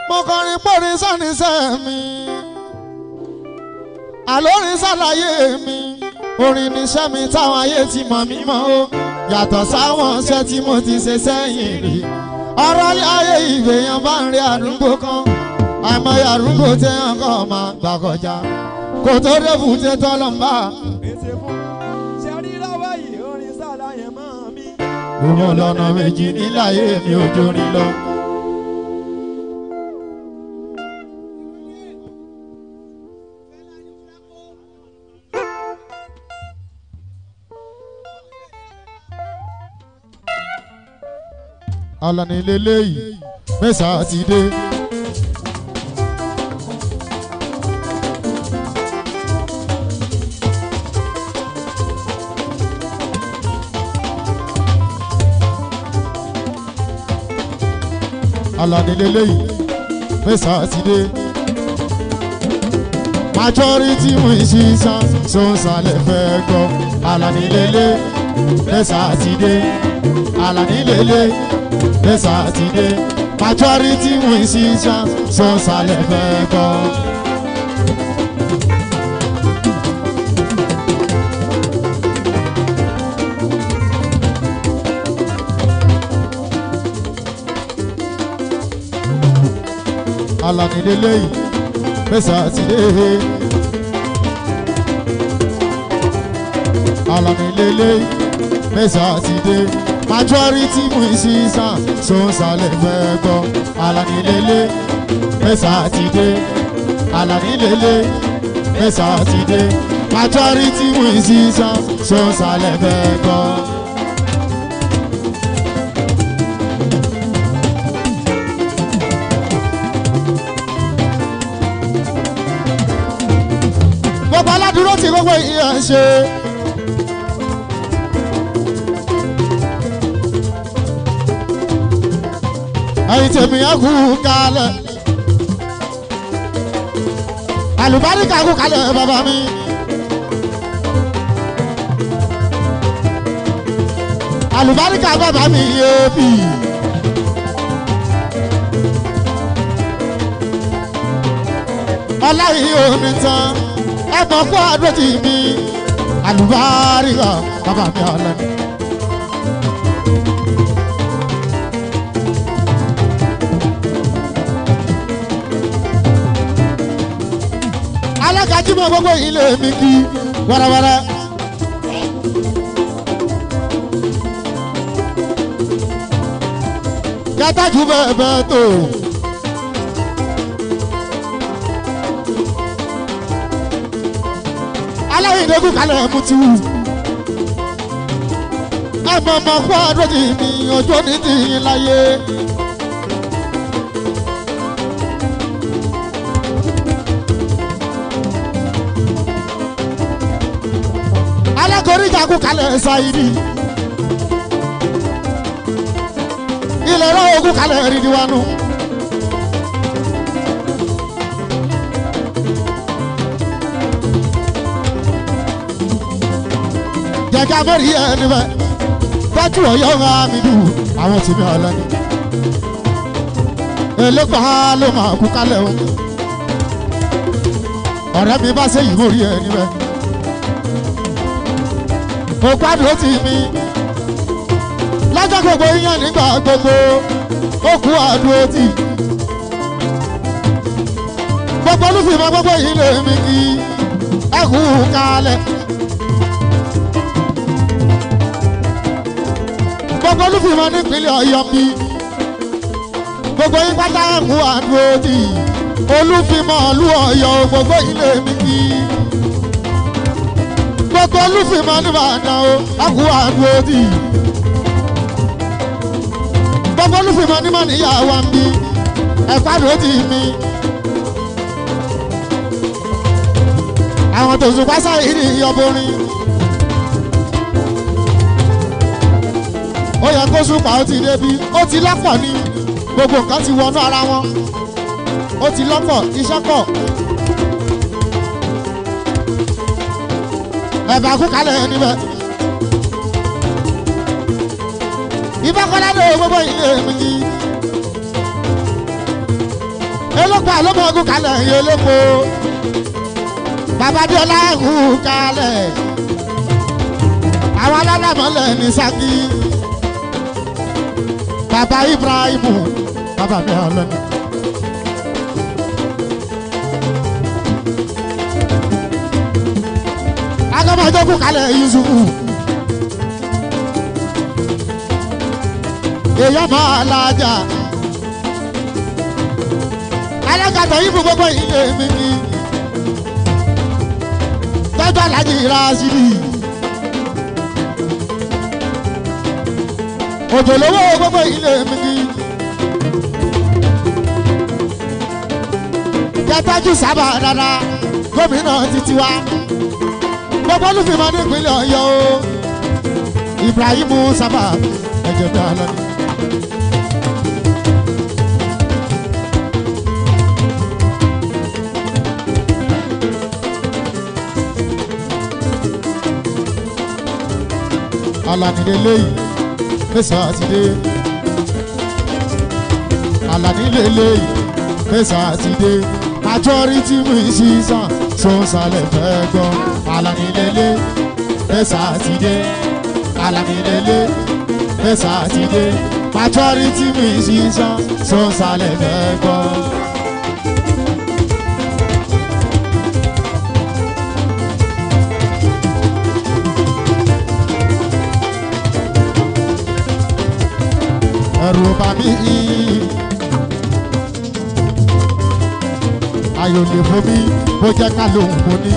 mo kọrin pọ́rin sánisẹ́ mi àlórin ṣàlàyé mi orin níṣẹ́ mi táwọn ayé ti mọ̀ mí mọ́ o yàtọ̀ sáwọn iṣẹ́ tí mo ti ṣe sẹ́yìn rí ọ̀rọ̀ ayé ìgbéyàn bá ń rí àdúgbò kan àìmọye àdúgbò téèyàn kan máa gbà kọjá kò tó débù tẹ tọ́lọ́mbà Èsè fún ṣe rí lọ́wọ́ yìí orin ṣàlàyé mọ́ mi. òun ọlọ́nà méjì níláyé mi ò jórin lọ. alani leleyi mẹ́sà ti dé. alani leleyi mẹ́sà ti dé. majority mú ìṣiṣan sọ̀nsálẹ̀ fẹ́ gbọ́ alani lele mẹ́sà ti dé. alani lele mẹ́sà ti dé. majority mú ìṣiṣan sọ̀nsálẹ̀ fẹ́ gbọ́. alani leleyi mẹ́sà ti dé. alani leleyi mẹ́sà ti dé. majority mú ìṣiṣan sọ̀nsálẹ̀ fẹ́ gbọ́ alani lele mẹ́sà ti dé. alani lele mẹ́sà ti dé. majority mú ìṣiṣan sọ̀nsálẹ̀ fẹ́ gbọ́. gbogbo aládùúró tí gbogbo ìyá ń ṣe. ẹ̀yin tèmi ẹ kú kalẹ̀. àlùbáríkà kú kalẹ̀ bàbá mi. àlùbáríkà bàbá mi yé bì. ọlá yìí ò ní tán ẹ mọ̀ fún àdójì mi àlùbáríkà bàbá mi ọ̀lẹ́. alágàjímọ̀ gbogbo ilé mi kí wẹ́rẹ́wẹ́rẹ́. kẹtàjú bẹ́ẹ̀ bẹ́ẹ̀ tó. aláìdẹ́gùn kalẹ̀ mú ti wù. ẹ mọ̀ mọ̀ fún àdójì mi ọjọ́ ní ti yín láyé. alákòríjà kú kalẹ̀ ṣáìdì. ilẹ̀ rọ̀ ogún kalẹ̀ rìndíwánu. jẹjẹ abẹ́rẹ́ yẹn níbẹ̀ tọ́jú ọ̀yọ́ ń mi dùn àwọn tèmi ọ̀lẹ́ni. elégbà ló máa kú kálẹ̀ o ọ̀rẹ́ mi bá ṣe ìwò rí ẹ níbẹ̀. mo gbádùn ó ti mi lọ́jọ́ gbogbo yíyan nígbà gbogbo ó kú àdúró tì. gbogbo olúfìmọ̀ gbogbo yìí lè mi kí ẹ kú kálẹ̀. gbogbo olúfìmọ̀ nípínlẹ̀ ọ̀yọ́ bí gbogbo yín pátá ẹ̀kú àdúrótì olúfìmọ̀ ìlú ọ̀yọ́ gbogbo ilé mi kí gbogbo olúfìmọ̀ nìbàdàn o ẹ̀kú àdúrótì gbogbo olúfìmọ̀ nímọ̀ níyàwó ń bí ẹ̀kú àdúrótì mi. àwọn tòṣù pásá yìí ní ìyọ̀bọ̀rin. ó yẹ kó súpà ó ti débi ó ti lọ́pọ̀ ni gbogbo nǹkan ti wọnú ara wọn ó ti lọ́pọ̀ iṣẹ́ pọ̀. ẹ̀bà kú kalẹ̀ níbẹ̀. ìbákọ́lá ló gbogbo ilé mi ní. elépo àlọ́mọ ogun kalẹ̀ yìí elépo bàbá diola ẹ̀hún kalẹ̀ àwọn alálàmọ́lẹ̀ ní Ṣakí bàbá Ibrahimu bàbá mi ọlọ́ni. agbọ́mọdókù kalẹ̀ Yusufu èèyàn máa lajà alágàtà yìí fún gbogbo ilé mi ni tọ́jú alájí Rásídì òjòlówó gbogbo ilé mi ni kẹtọ́jú sábà dáadáa gómìnà títí wá gbogbo olùfìmọ̀ nípínlẹ̀ Ọ̀yọ́ o Ibrahim sábà ẹ̀jẹ̀ bí alọ́ ni. Alani lélẹ́yìí mẹ́sàn án ti dé. Alani lélẹ́yìí mẹ́sàn án ti dé. Majority musician sọ̀nsálẹ̀ fẹ́ gbọ́. Alani lélẹ́yìí mẹ́sàn án ti dé. Alani lélẹ́yìí mẹ́sàn án ti dé. Majority musician sọ̀nsálẹ̀ fẹ́ gbọ́. ẹ̀rù bà mí. ayò lè fún mi bó jẹ́ ká lóhùn mo ní.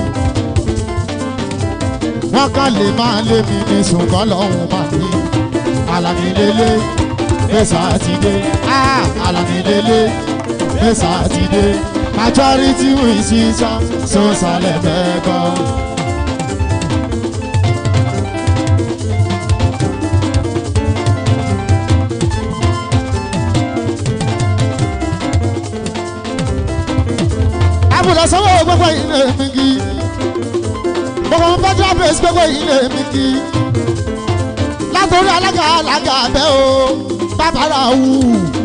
wọ́n kàn lè máa lé mi ní ṣùgbọ́n lọ́hùn máa ní. Àlàní lélẹ̀ mẹ́sà ti dé. Àlàní lélẹ̀ mẹ́sà ti dé. majority win sísan sọ́sàlẹ̀ fẹ́ gbọ́. àbùdá sanwó gbogbo ilé mi kì í gbogbo federal base gbogbo ilé mi kì í látòrí alága alága abẹ́ o bàbára wù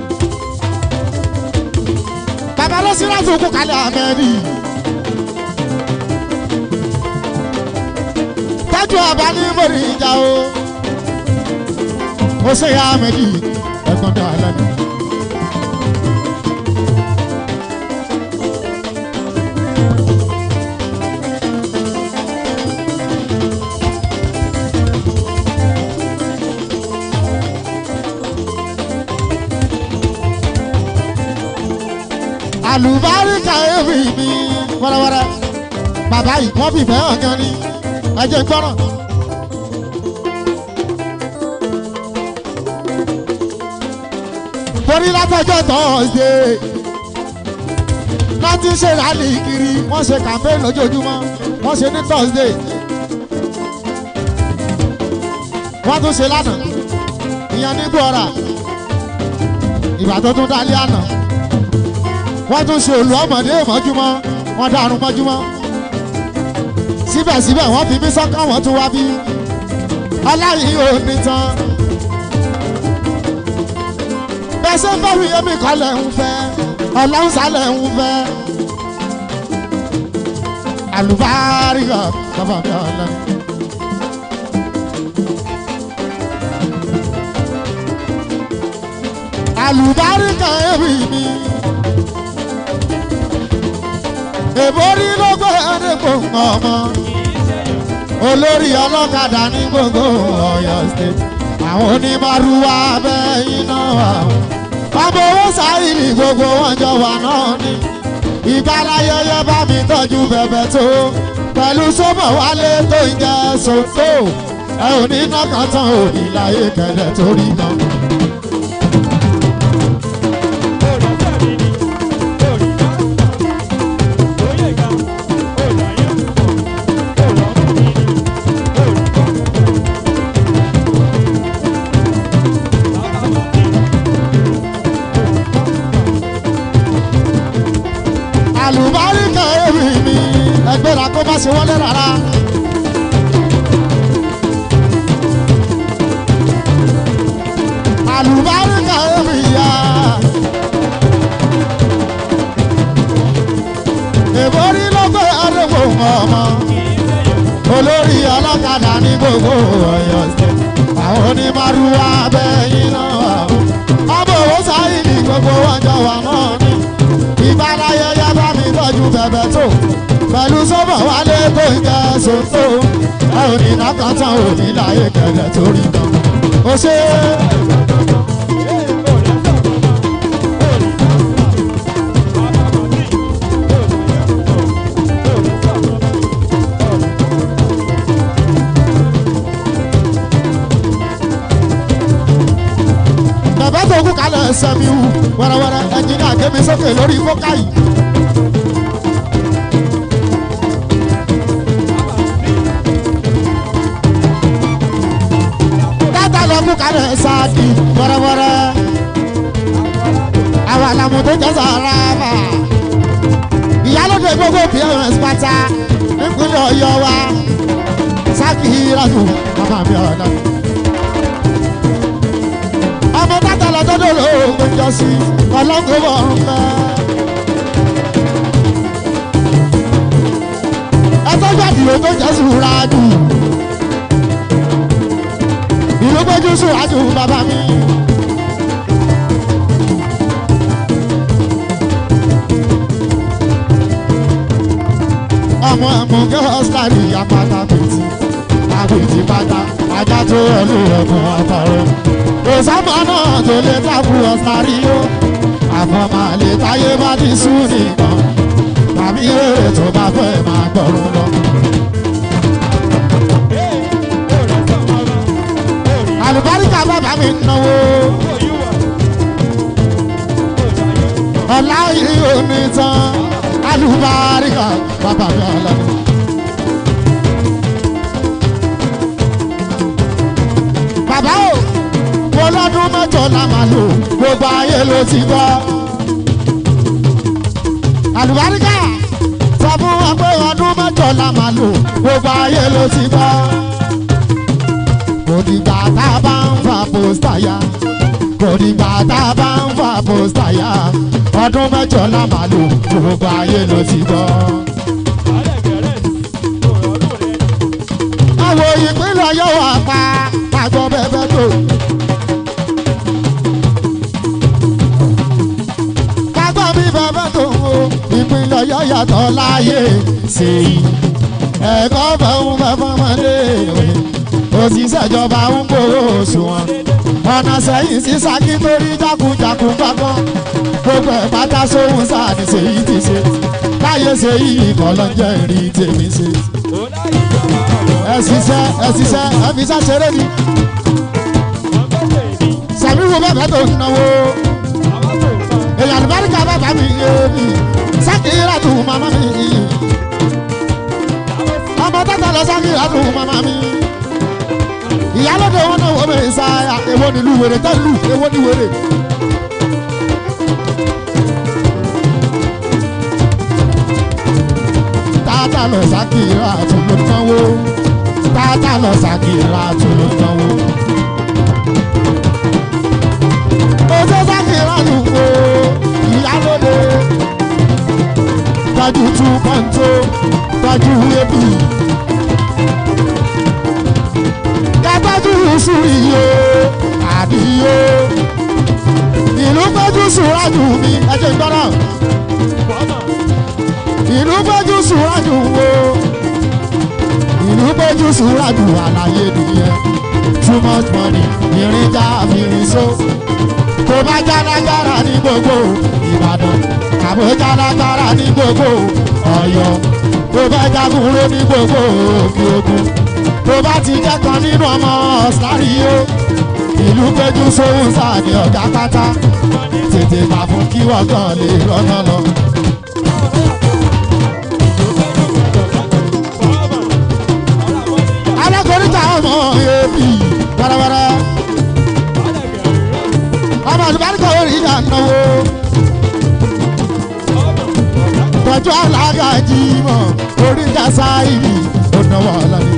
bàbá ló sí láti òkú kalẹ̀ amẹ́rì tọ́jú ọba ní mòrí ìjà o ó ṣe ya amẹ́rì ẹ̀gbọ́n dá lẹ́nu. àlùbáríkà èmi mi wẹ́rẹ́wẹ́rẹ́ bàbá yìí wọ́n fi fẹ́ hàn gan ni ẹ jẹ́ gbọ́ràn. torí látọjọ́ tọ́sídẹ̀ láti ṣe rálì kiri wọ́n ṣe campaign lójoojúmọ́ wọ́n ṣe ní tọ́sídẹ̀ wọ́n tún ṣe lánàá ìyẹn ní gbọ́ra ìgbà tó tún dálé àná wọ́n tún ṣe olú ọmọdé mọ́júmọ́ wọ́n dàrún mọ́júmọ́ síbẹ̀síbẹ̀ wọ́n fi mí sọ́kàn wọ́n tún wá bí ọláyìí ò ní tán bẹ́sẹ̀ fẹ́ wí èmi kọ́lẹ̀ ń fẹ́ ọlọ́run sálẹ̀ ń fẹ́ àlùbáríkà bàbá mi ọ̀la. àlùbáríkà èmi mi èbórí ló gbé ẹni gbòǹgbò ọmọ olórí ọlọ́kadà ní gbogbo Ọ̀yọ́ state àwọn onímọ̀rúwá bẹ́ iná àwọn ọmọ owó sáyìlì gbogbo wọn jọ wà náà ni ìgbàláyẹyẹ bá mi tọ́jú bẹ̀bẹ̀ tó pẹ̀lú sọ́mọ̀ wálé tó ń jẹ́ sọ́tò ẹ ò ní nọ́kàn tán òbí láyé kẹlẹ̀ torí náà. àlùbáríkà èmi mi ẹgbẹ́ra kó má ṣe wọlé rárá. olórí ọlọ́kadà ní gbogbo ọ̀yọ́ ṣe àwọn onímọ̀rúwá bẹ́yìn náà wà ó. ọmọ òwò sáyìn ní gbogbo ọjọ́ wà mọ́ mi. ìbárayẹyẹ bá mi tọ́jú bẹ̀bẹ̀ tó pẹ̀lú sọ́bọ̀ wálé tó ń jẹ́ sòtó. ẹ ò ní nàkàtàn òní láyé kẹlẹ̀ torí náà. ó ṣe é. bàbá tó kú kalẹ̀ sẹ́mi wù wẹ́rẹ́wẹ́rẹ́ ẹnjìnìá gbé sókè lórí fọ́ká yìí. tata lọ kú kalẹ̀ sáàkì wẹ́rẹ́wẹ́rẹ́ àwọn àlàmù tó jẹ́ sàrà bà. ìyálòdè gbogbo pms pátá nípínlẹ̀ ọ̀yọ́ wa sáàkì ìrànù bàbá mi ọ̀nà ọmọ tata lọ dọdọ lóògùn jọ sí ọlọ́gbọ̀n ọ̀run mẹ́. ẹtọ́jú àdìrò tó jẹ́ sùúrà jù ìlú gbójú sùúrà jù bàbá mi. ọmọ ẹ̀mú gẹ́ọ́sítárì apáta pètì àpètì pátá ajá tó ẹlú ẹ̀mú ọ̀tọ̀rọ̀ òsàmà náà tó lè dábù ọ̀sàrí ó àfọ̀mà lè táyé bá ti sú nìkan tàbí èrè tó bá fẹ́ máa gbọ́rùn lọ. àlùbáríkà bàbá mi náwó ọ̀la yìí ò ní tán àlùbáríkà bàbá mi ọ̀la ni. bàbá o mo lọ́dún mẹ́jọ la máa lò gbogbo ayé ló ti gbọ́. àlùbáríkà sọ fún wọn pé ọdún mẹ́jọ la máa lò gbogbo ayé ló ti gbọ́. kò dìgbà tá a bá ń fa pósítà ya kò dìgbà tá a bá ń fa pósítà ya ọdún mẹ́jọ la máa lò gbogbo ayé ló ti gbọ́. àwọn ìpínlẹ̀ yóò wà pa àgbọ̀ bẹ́ẹ̀ bẹ́ẹ̀ tó. kágbọ́ mi bàbá tó ń wo ìpínlẹ̀ yóò yàtọ̀ láàyè sí i. ẹ̀kọ́ bá ń bá fọmọdé ìwé òṣìṣẹ́ ìjọba ń gbowó oṣù wọn. ọ̀nà sẹ́yìn sí Ṣakí torí jákujàku gbàgbọ́. gbogbo ẹ̀ pátá sóhun sáà ní ṣèyí ti ṣe. láyé ṣèyí kọ́ ló ń jẹ́ ìrì tèmi ṣe ẹ ṣiṣẹ́ ẹ ṣiṣẹ́ ẹ fi iṣẹ́ ṣeré ni. sàmúlò bàbá tó ń náwó èyàn àlùbáríkà bàbá mi yé mi sákìrà tó màmá mi ọmọ tata lọ sákìrà tó màmá mi ìyálóde wọn náà wọ́n mi sáyà èwo nílùú wèrè tẹ́ lù èwo ní wèrè. tata lọ sákìrà tó ló náwó tata lọ sákìrà tó ló náwó. oṣù sákìrà ló ń wo ìyálóde tọ́jú tú kọ́ńtó tọ́jú ebì. kátọ́jú sùúrì yó àdìyó ìlú péjú sùúrájú mi ẹ̀jẹ̀ gbọ́dọ̀ ìlú péjú sùúrájú wo ìlú péjú sùúrájú àlàyé nìyẹn too much money ìrìnjà àfihàn so kò bá jálágbára ní gbogbo ìbàdàn kàbó jálágbára ní gbogbo ọ̀yọ́ kò bá jagunró ní gbogbo òkè ogun tó bá ti jẹ́kan nínú ọmọ ọ̀sáríyó ìlú péjú sóhun sáà ní ọ̀gá pátá tètè gbà fún kí wọ́n kàn lè rọ́nà lọ. alákòríta ọmọ ebi wẹ́rẹ́wẹ́rẹ́ ọmọ àlùbáríkà orí ìjà náwó tọ́jú alága jimọ̀ orí ìjà sáìlì ó náwó ọlọ́ni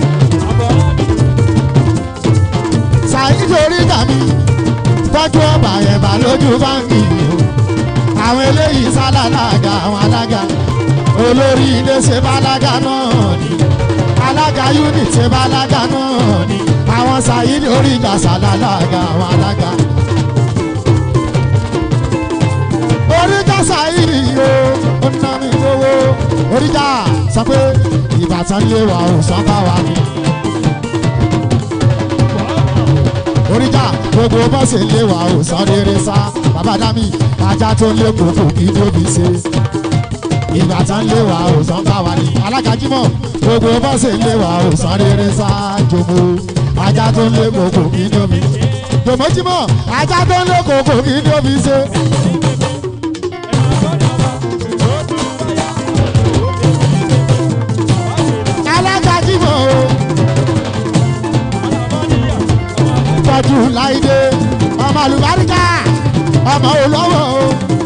sáìlì orí ìjà mi tọ́jú ọba ẹ̀bà lójú báńkì o àwọn eléyìí sálàlága àwọn alága olórí ilé ṣe bálága náà ni alága unity balaga náà ni àwọn sayidi orí ìjà sàlálága àwọn alága. oríjà sayidi o ó ná mi lówó oríjà sọ pé ìbátan lé wa ò sọ bá wa ni. oríjà gbogbo bọ́sì lé wa ò sọ rere sá bàbá dami ajá tó lé kókó kí tóbi ṣe ìgbà tán lé wa ò sàn bá wa ní. alágàjímọ̀ gbogbo bọ́sẹ̀ lé wa ò sàn rere sá jòmó ajá tó ń lé kòkò kí ní omi. jòmójímọ̀ ajá tó ń lé kòkò kí ní omi ṣe. alágàjímọ̀ o tọ́jú láìdé ọmọ àlùbáríkà ọmọ olówó o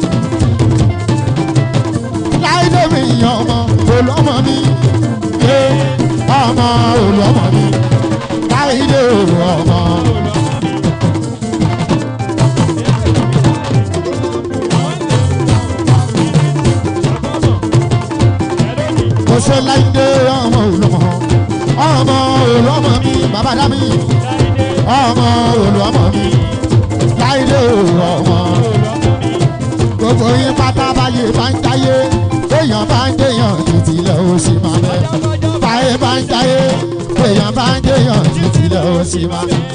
láìdé mi yan ọmọ olọ́mọ mi yé ọmọ olọ́mọ mi láìdé ọmọ. mo ṣe láìdé ọmọ olọ́mọ ọmọ olọ́mọ mi bàbá dá mi ọmọ olọ́mọ mi láìdé ọmọ gbogbo yín pátá báyé bá ń jáyé èèyàn bá ń jẹyàn títí lẹ ó sì máa bẹ báyé bá ń jáyé èèyàn bá ń jẹyàn títí lẹ ó sì máa bẹ.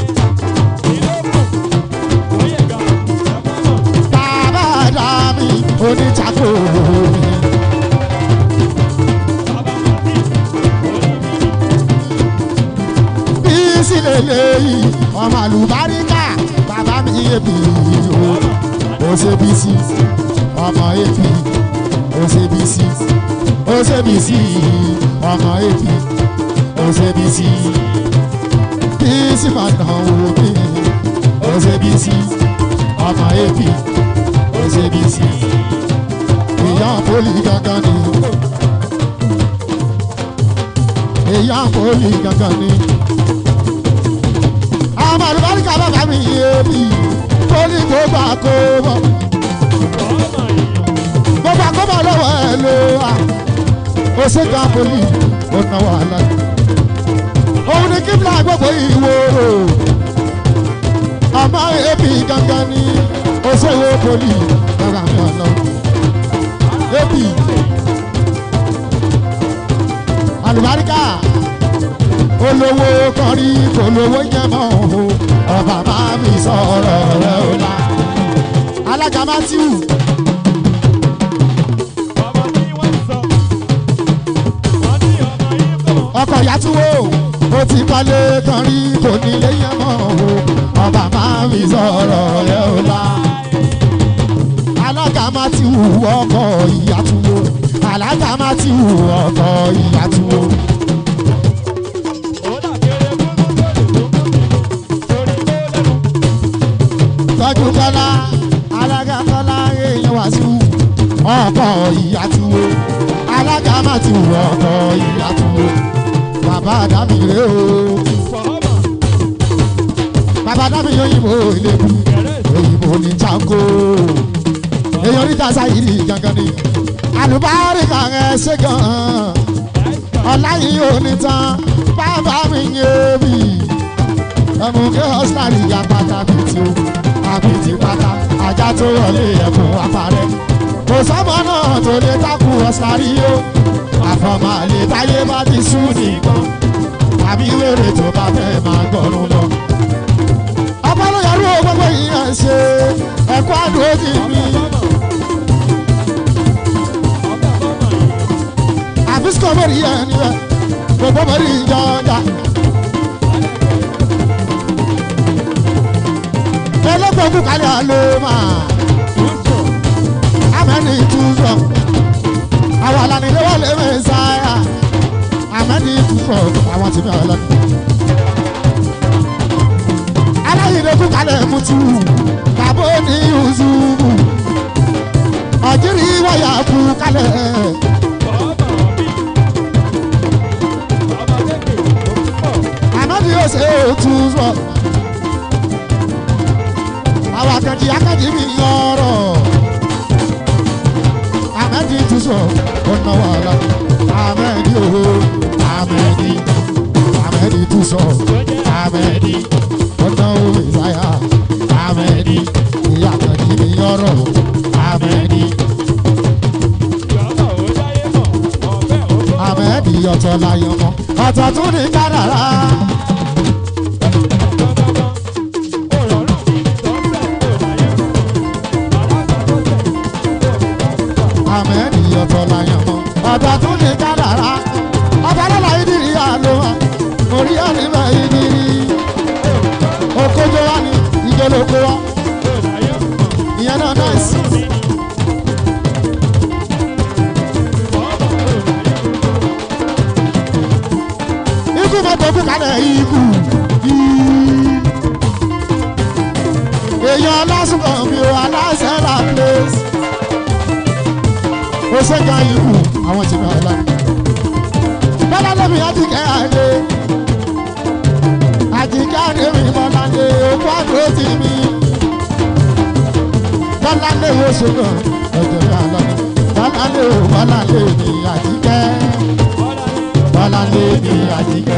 bàbá dá mi oníjàkó mi. bí sílẹ̀ lẹ́yìn ọmọ àlùbáríkà bàbá mi yé bí o ó ṣe bí sí ọmọ èpì OCBC OCBC ọmọ èpì OCBC bísí máa dán wò mí OCBC ọmọ èpì OCBC ìyá poli gangan ni ìyá poli gangan ni àwọn àlùbáríkà bàbá mi yé bí poli kó gbà kó bọ̀ gbogbo àkọ́bọ̀ lọ́wọ́ ẹ̀ ló wà ó ṣe gan poli ó náwó àlá òun ni kíbla gbogbo ìwòrò ọmọ ebi gangan ni ó ṣe wo poli lára mi ọ̀nà ebi àlùbáríkà olówó kan rí kò lówó yẹn mọ́ o ọba máa mi sọ̀rọ̀ rẹ̀ ó la alága matthew. ọkọ̀ yàtúwò ó ti kọ́lé kan rí kò nílé yẹn mọ́ o ọba máa ń fi sọ̀rọ̀ ẹ̀ ó la. alága máa ti wù ọkọ̀ ìyàtúwò alága máa ti wù ọkọ̀ ìyàtúwò. tọ́jú kọ́lá alága kọ́lá èèyàn wá sí ọkọ̀ ìyàtúwò alága máa ti wù ọkọ̀ ìyàtúwò bàbá àdámì rè o. bàbá àdámì òyìnbó ìlébù òyìnbó ní jango. èèyàn níta sáyìí gangan ni. àlùbáríkà rẹ̀ ṣe gan-an. ọ̀la yìí ò ní tán bàbá mi yé mi. ẹ̀mú kí ọ́sítàlì ya pátá bìtì o àbìtì pátá ajá tó wọlé ẹ̀kún apárẹ́. kò sọ́mọ náà tó lè takú ọ́sítàlì yó àfọmọ àlè táyé bá ti sú nìkan àbí wèrè tó bá fẹ́ máa gbọ́rùn lọ. ọpọlọ yàrá ò gbogbo ìyẹn ṣe ẹ̀kọ́ àdójì mi. àbísíkò mẹ́rin yẹn níbẹ̀ gbogbo mẹ́rin ìjọ ọjà. ẹlẹ́gbẹ̀ẹ́ kúkálẹ̀ àlọ́ máa amẹ́ni túnṣọ̀ àwọn alánilé wà lé mẹ́sàáyà àmẹ́ni túnṣọ̀ àwọn tìmí àwọn lọ́nà. aláyìnbó kúkálẹ̀ mutú bàbá ní yusufu ọ̀jírí wáyà kúkálẹ̀. àmẹ́ni yóò ṣe túnṣọ̀ àwọn akẹ́jì akẹ́jì mi yọ̀ọ̀rọ̀ amẹ́dí tún sọ ọ̀nà wàhálà amẹ́dí owó amẹ́dí sọ amẹ́ni ọ̀nà òwe sáyà amẹ́ni ìyá àkàndí mi yọ̀rọ̀ amẹ́ni amẹ́ni ọ̀tọ̀ láyọ̀ mọ́ ọ̀tọ̀ tún ní kádàrá amẹ́ni ọ̀tọ̀ láyọ̀ mọ́ ọ̀tọ̀ tún ní kádàrá ọ̀tọ̀ lọ́la ìdírí àlọ́ orí àníbẹ̀ ìdírí okójó wa ni ìjọlókó wa ìyẹn náà náìsì. ikú mọ́tò kú kalẹ̀ ikú. èèyàn lásùnkàn mi ò aláṣẹ la place. ó ṣèjà ikú àwọn tí wọ́n lọ. bọ́lá lómi àtìkẹ́ àdé. àtìkẹ́ àdé mi bọ́lá lé òkú àdó tì mí. bọ́lá lé wo ṣègùn ọjọ́ mi àlọ́ ni. bọ́lá lé o bọ́lá lé mi àtìkẹ́. bọ́lá lé mi àtìkẹ́.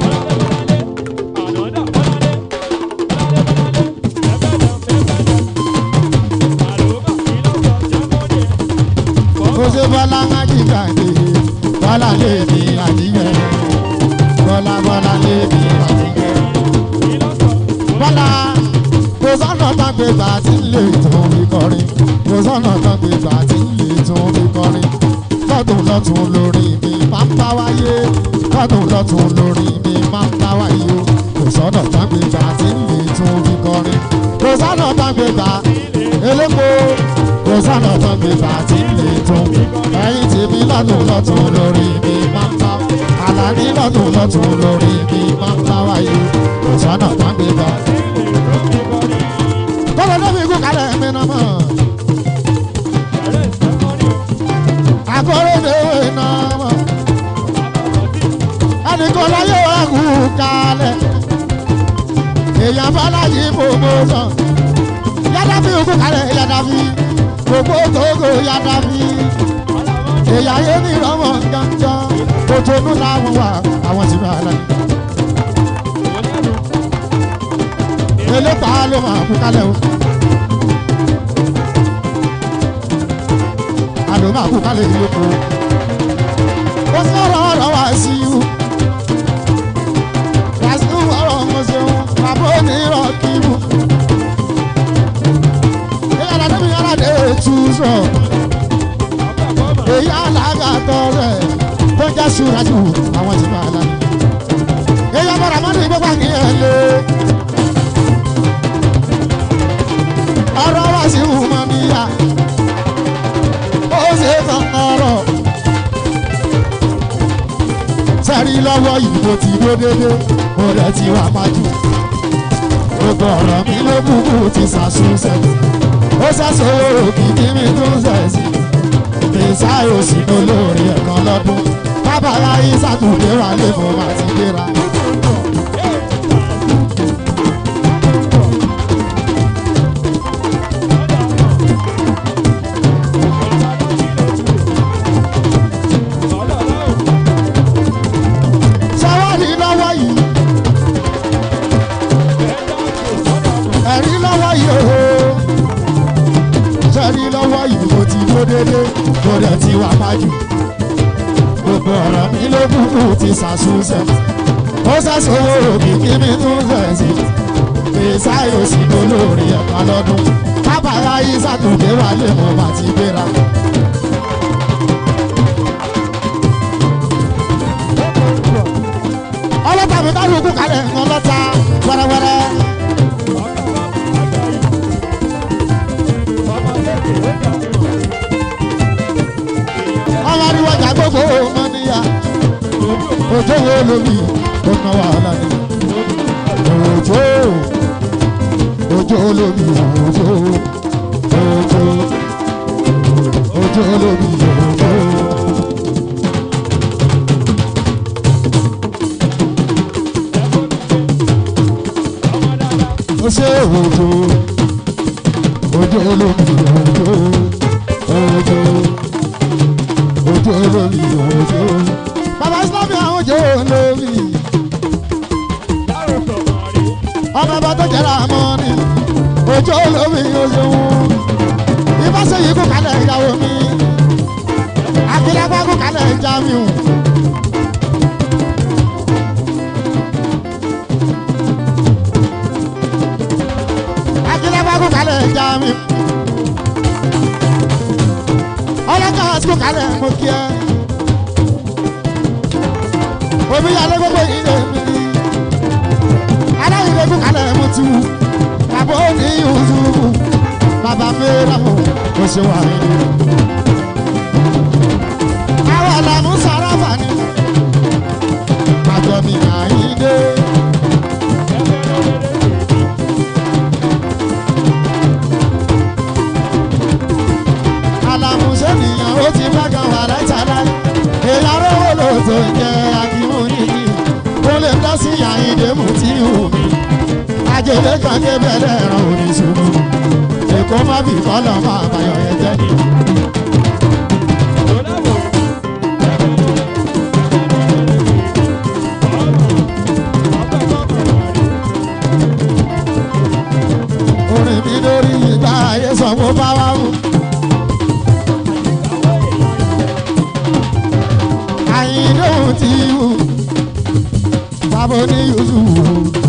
ó ṣe bọ́lá májìká dé bọ́lá lé mi àtìkẹ́. bọ́lá bọ́lá lé mi àtìkẹ́. bọ́lá kò sọ́nà tán gbé gbà tí ń lè tún fi kọrin kò sọ́nà tán gbé gbà tí ń lè tún fi kọrin lọ́dún lọ́tún lórí mi máa ń bá wáyé lọ́dún lọ́tún lórí mi máa ń bá wáyé o kò sọ́nà tán gbé gbà tí ń lè tún fi kọrin kò sọ́nà tán gbé gbà elépo kò sọ́nà tán gbé gbà tí ń lè tún ẹ̀yìn tèmi lọ́dún lọ́tún lórí mi máa ń bá àlàní lọ́dún lọ́tún lórí mi máa ń bá wáyé kò sọ́nà tán gbé gbà tọ́lọ̀ lóbi ikú kalẹ̀ mi nà mọ́. Àkọ́rẹ́ ìdèwé nà mọ́. Ẹnìkan láyé wa kú kalẹ̀. Èèyàn Bọ́lájì promotion. Yàdàbí ikú kalẹ̀ Yàdàbí. Gbogbo Togo Yàdàbí. Èèyàn yé ní ìrọ̀mọ̀ gángan. Kòtònú làwọn wà àwọn tí wọ́n lọ. Elépa ló máa kú kalẹ̀ o. Àlọ́ máa kú kalẹ̀ ìlókò. Ó sọ̀rọ̀ ọ̀rọ̀ wá sí i. Wàásù ọ̀rọ̀ ọmọ ṣeun, bàbá onírọ̀ kíbu. Ìyára débi yára dé tu sọ. Èyí alága tọrẹ tó ń jẹ́ ṣúrájú àwọn tí máa lánàá. Èyí abọ́dà mọ́tò ìgbọ́gbà kí ẹ lé. ọ̀rọ̀ wá sí ìhùmọ̀ níyà ó ṣe tán ọ̀rọ̀ sẹ́rí lọ́wọ́ yìí mo ti dó dédé mo rẹ̀ ti wà májú gbogbo ọ̀rọ̀ mi ló kúkú ti ṣàṣùṣe ó ṣẹ̀ṣẹ̀ owó kìkì mi tó ń ṣẹ̀ṣì ìsáyò sí olórí ẹ̀kan lọ́dún bábàlá yìí sàtúndé wà lè mo máa ti gbéra. ṣàwárí lọ́wọ́ yìí ẹ̀rí lọ́wọ́ yìí ooo ṣẹ́rí lọ́wọ́ yìí mo ti dó dédé mo rẹ̀ ti wà májú gbogbo ọ̀rọ̀ mi ló kúkú ti ṣàṣùṣe ó ṣàṣòwò òkìkí mi tún ṣẹ̀ sí fèsáyò sí olórí ẹ̀ka lọ́dún bábàlá yìí sàtúndé wà lè mọ̀ bá ti gbéra. ọlọ́pàá mi kálukú kalẹ̀ ń lọ́ta wẹ́rẹ́wẹ́rẹ́. ọmọ ariwo ọjà gbogbo ọmọ níyà òjò wo lómi ó ná wàhálà ni òjò òjò lómi òjò òjò òjò lómi òjò. ó ṣe òjò òjò olómi òjò òjò òjò olómi òjò. bàbá islámi àwọn òjò olómi ọmọ ẹbọ tó jẹrà mọ́ ni ojú olómi oṣooṣù ìbáṣe yìí kú kalẹ̀ ìyàwó mi akílágbá kú kalẹ̀ Jamiu. akílágbá kú kalẹ̀ Jamiu. ọlọ́kà kú kalẹ̀ mo kí ẹ. omi yàrá gbogbo yìí lè mi ní. aláìlẹ̀ kú kalẹ̀ mo ti wù. bàbá òní Yusufu bàbá mẹ́rẹ̀ mọ̀ ó ṣe wà nínú. àwọn ọ̀làmú sàràfà ni àjọ mi àyíndé. àlàmúṣe nìyẹn ó ti bá kan wà látàlá èèyàn rówó ló tó ń jẹ akíwò nìyí ó lè dá sí àyíndé mú tí hù mí ajẹ́lẹ́ kan kébẹ̀rẹ̀ ẹ̀rọ oníṣòwò èkó má bì kọ́lọ̀ máa bàyọ̀ yẹn jẹ́ ni. orin mi lórí ìgbà ayé sanwó bá wá wù. àyìndóhùn ti wù bàbá ní Yusufu.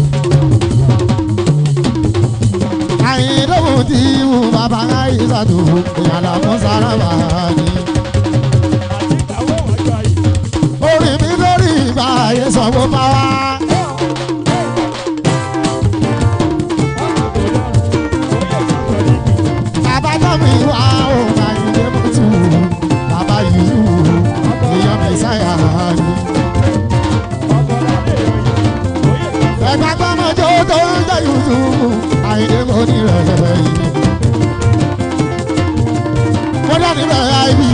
àyìndóhùn ti wù bàbá àyíṣàtò ìyàlá fún sárábà ni. orin mi lórí ìgbà ayé sanwó bá wá. bàbá tó mi wá ó àyìndé mọ́tò bàbá yìí wù ìyá mẹ́sàáyà ni. ẹ̀ka gbọ́mọjọ́ tó ń jẹ́ Yusufu àyìndé mo ní rẹ̀ yìí. mo dání rẹ̀ àìbí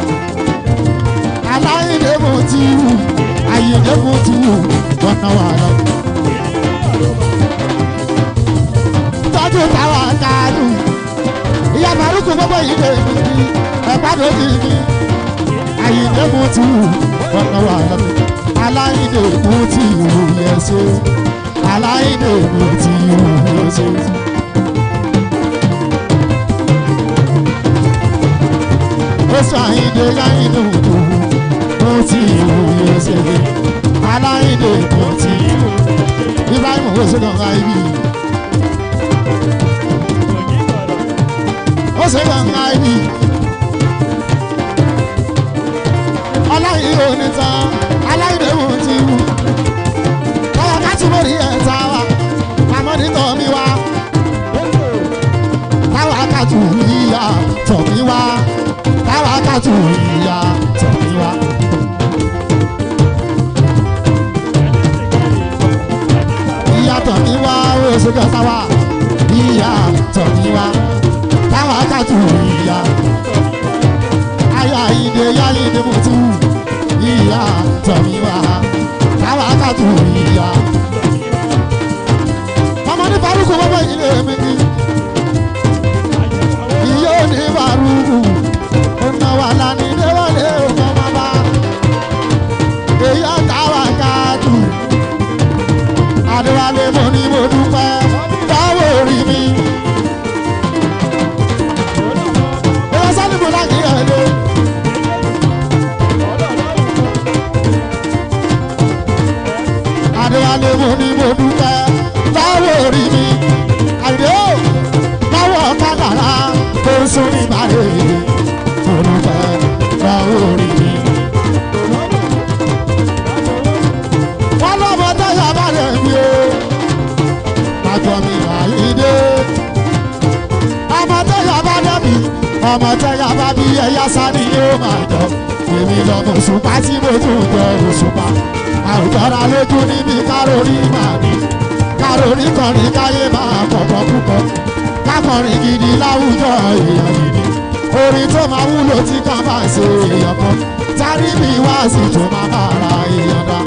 aláìndé mo ti wù àyìndé mo ti wù wọ́n náà wà lọ. tọ́jú táwa káàdù ìyá màrúkú gbogbo yìí lè mi ní ẹ̀pá tó ti mi àyìndé mo ti wù wọ́n náà wà lọ. aláìndé mo ti wù yẹn ṣe aláìndé mo ti wù yẹn ṣe. ó sọ àyìndé láyìndé òkú mo ti wù yẹn ṣe aláìndé mo ti wù ibrahim owó ṣe kàn ibi ó ṣe kàn ibi ọláyìí ò ní tán aláìndé mo ti wù kọ́lá ká túbọ̀ rí ẹ̀ ta wa àmọ́ nítọ́ mi wá táwa ká tù yíya tọ̀ mí wá táwa ká tù yíya tọ̀ mí wá. ìyàtọ̀ ní wá oṣù kẹta wá ìyàtọ̀ ní wá táwa kàtó ìyá ayá ìdè yá ìdè mọ̀tú ìyàtọ̀ ní wá táwa kàtó ìyá. ọmọ ní farukú bọ́bọ́ ilé mi ní ìyá ò ní farukú ọ̀nà wà lánìí déwọlé ọmọ bàbá èyí àtàwà kàtó adéwálé mo ní mo dúpẹ́ báwo rí mi. Bóyá sani mo láti ẹ̀ lé. Adéwálé mo ní mo dúpẹ́ báwo rí mi. Àyè ó báwo kádàrá tó ń sún ní ìbàdí. Mo dúpẹ́ báwo rí mi. Wọ́n lọ́mọ tẹ́yà bá lè mi o àjọ mi àyíndé. ọmọ tẹ́yà bá dẹ́bi ọmọ tẹ́yà bá bí ẹ̀yà sani yóò máa jọ. èmi lọ́mọ òṣùpá tí mo tún jẹ òṣùpá. àwùjọra lójú níbi kárórì máa ní. kárórì kan ní káyé máa kọ̀kọ́ púpọ̀. kákọrin gidi láwùjọ èèyàn gidi. orin tó máa wúlò tí kan bá ṣe èèyàn kan. tárí mi wá sí tó máa bá ara èèyàn dá.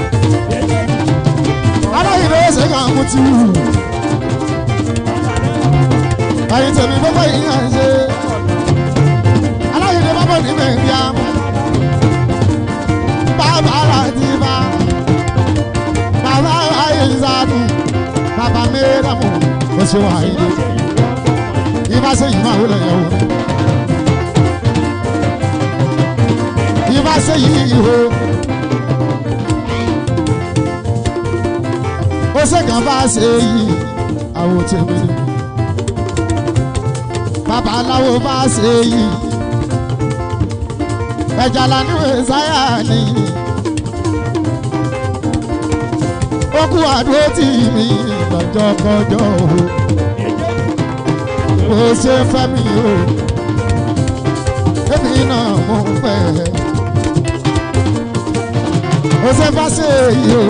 aláìlú ẹsẹ̀ kan mú ti wù. ẹ̀yin tèmi gbogbo yìí hàn ṣe aláyẹ̀dẹ̀ bá bọ̀ ní mẹ́rìá bàbá láti bá bàbá ayé ìsàdùn bàbá mẹ́rẹ̀mù oṣù àìdè ibà ṣe yìí máa wọlé yẹ̀wò ibà ṣe yìí ìhó ó ṣe kàn bá ṣe yìí àwọn tèmi ni babaláwo bá ṣe yìí ẹja lánìwé sáyà ni ó kú àdúró tì mí lọ́jọ́ kọjọ́ o ó ṣe fẹ́ mi o èmi náà mo ń fẹ́ ó ṣe bá ṣe yìí o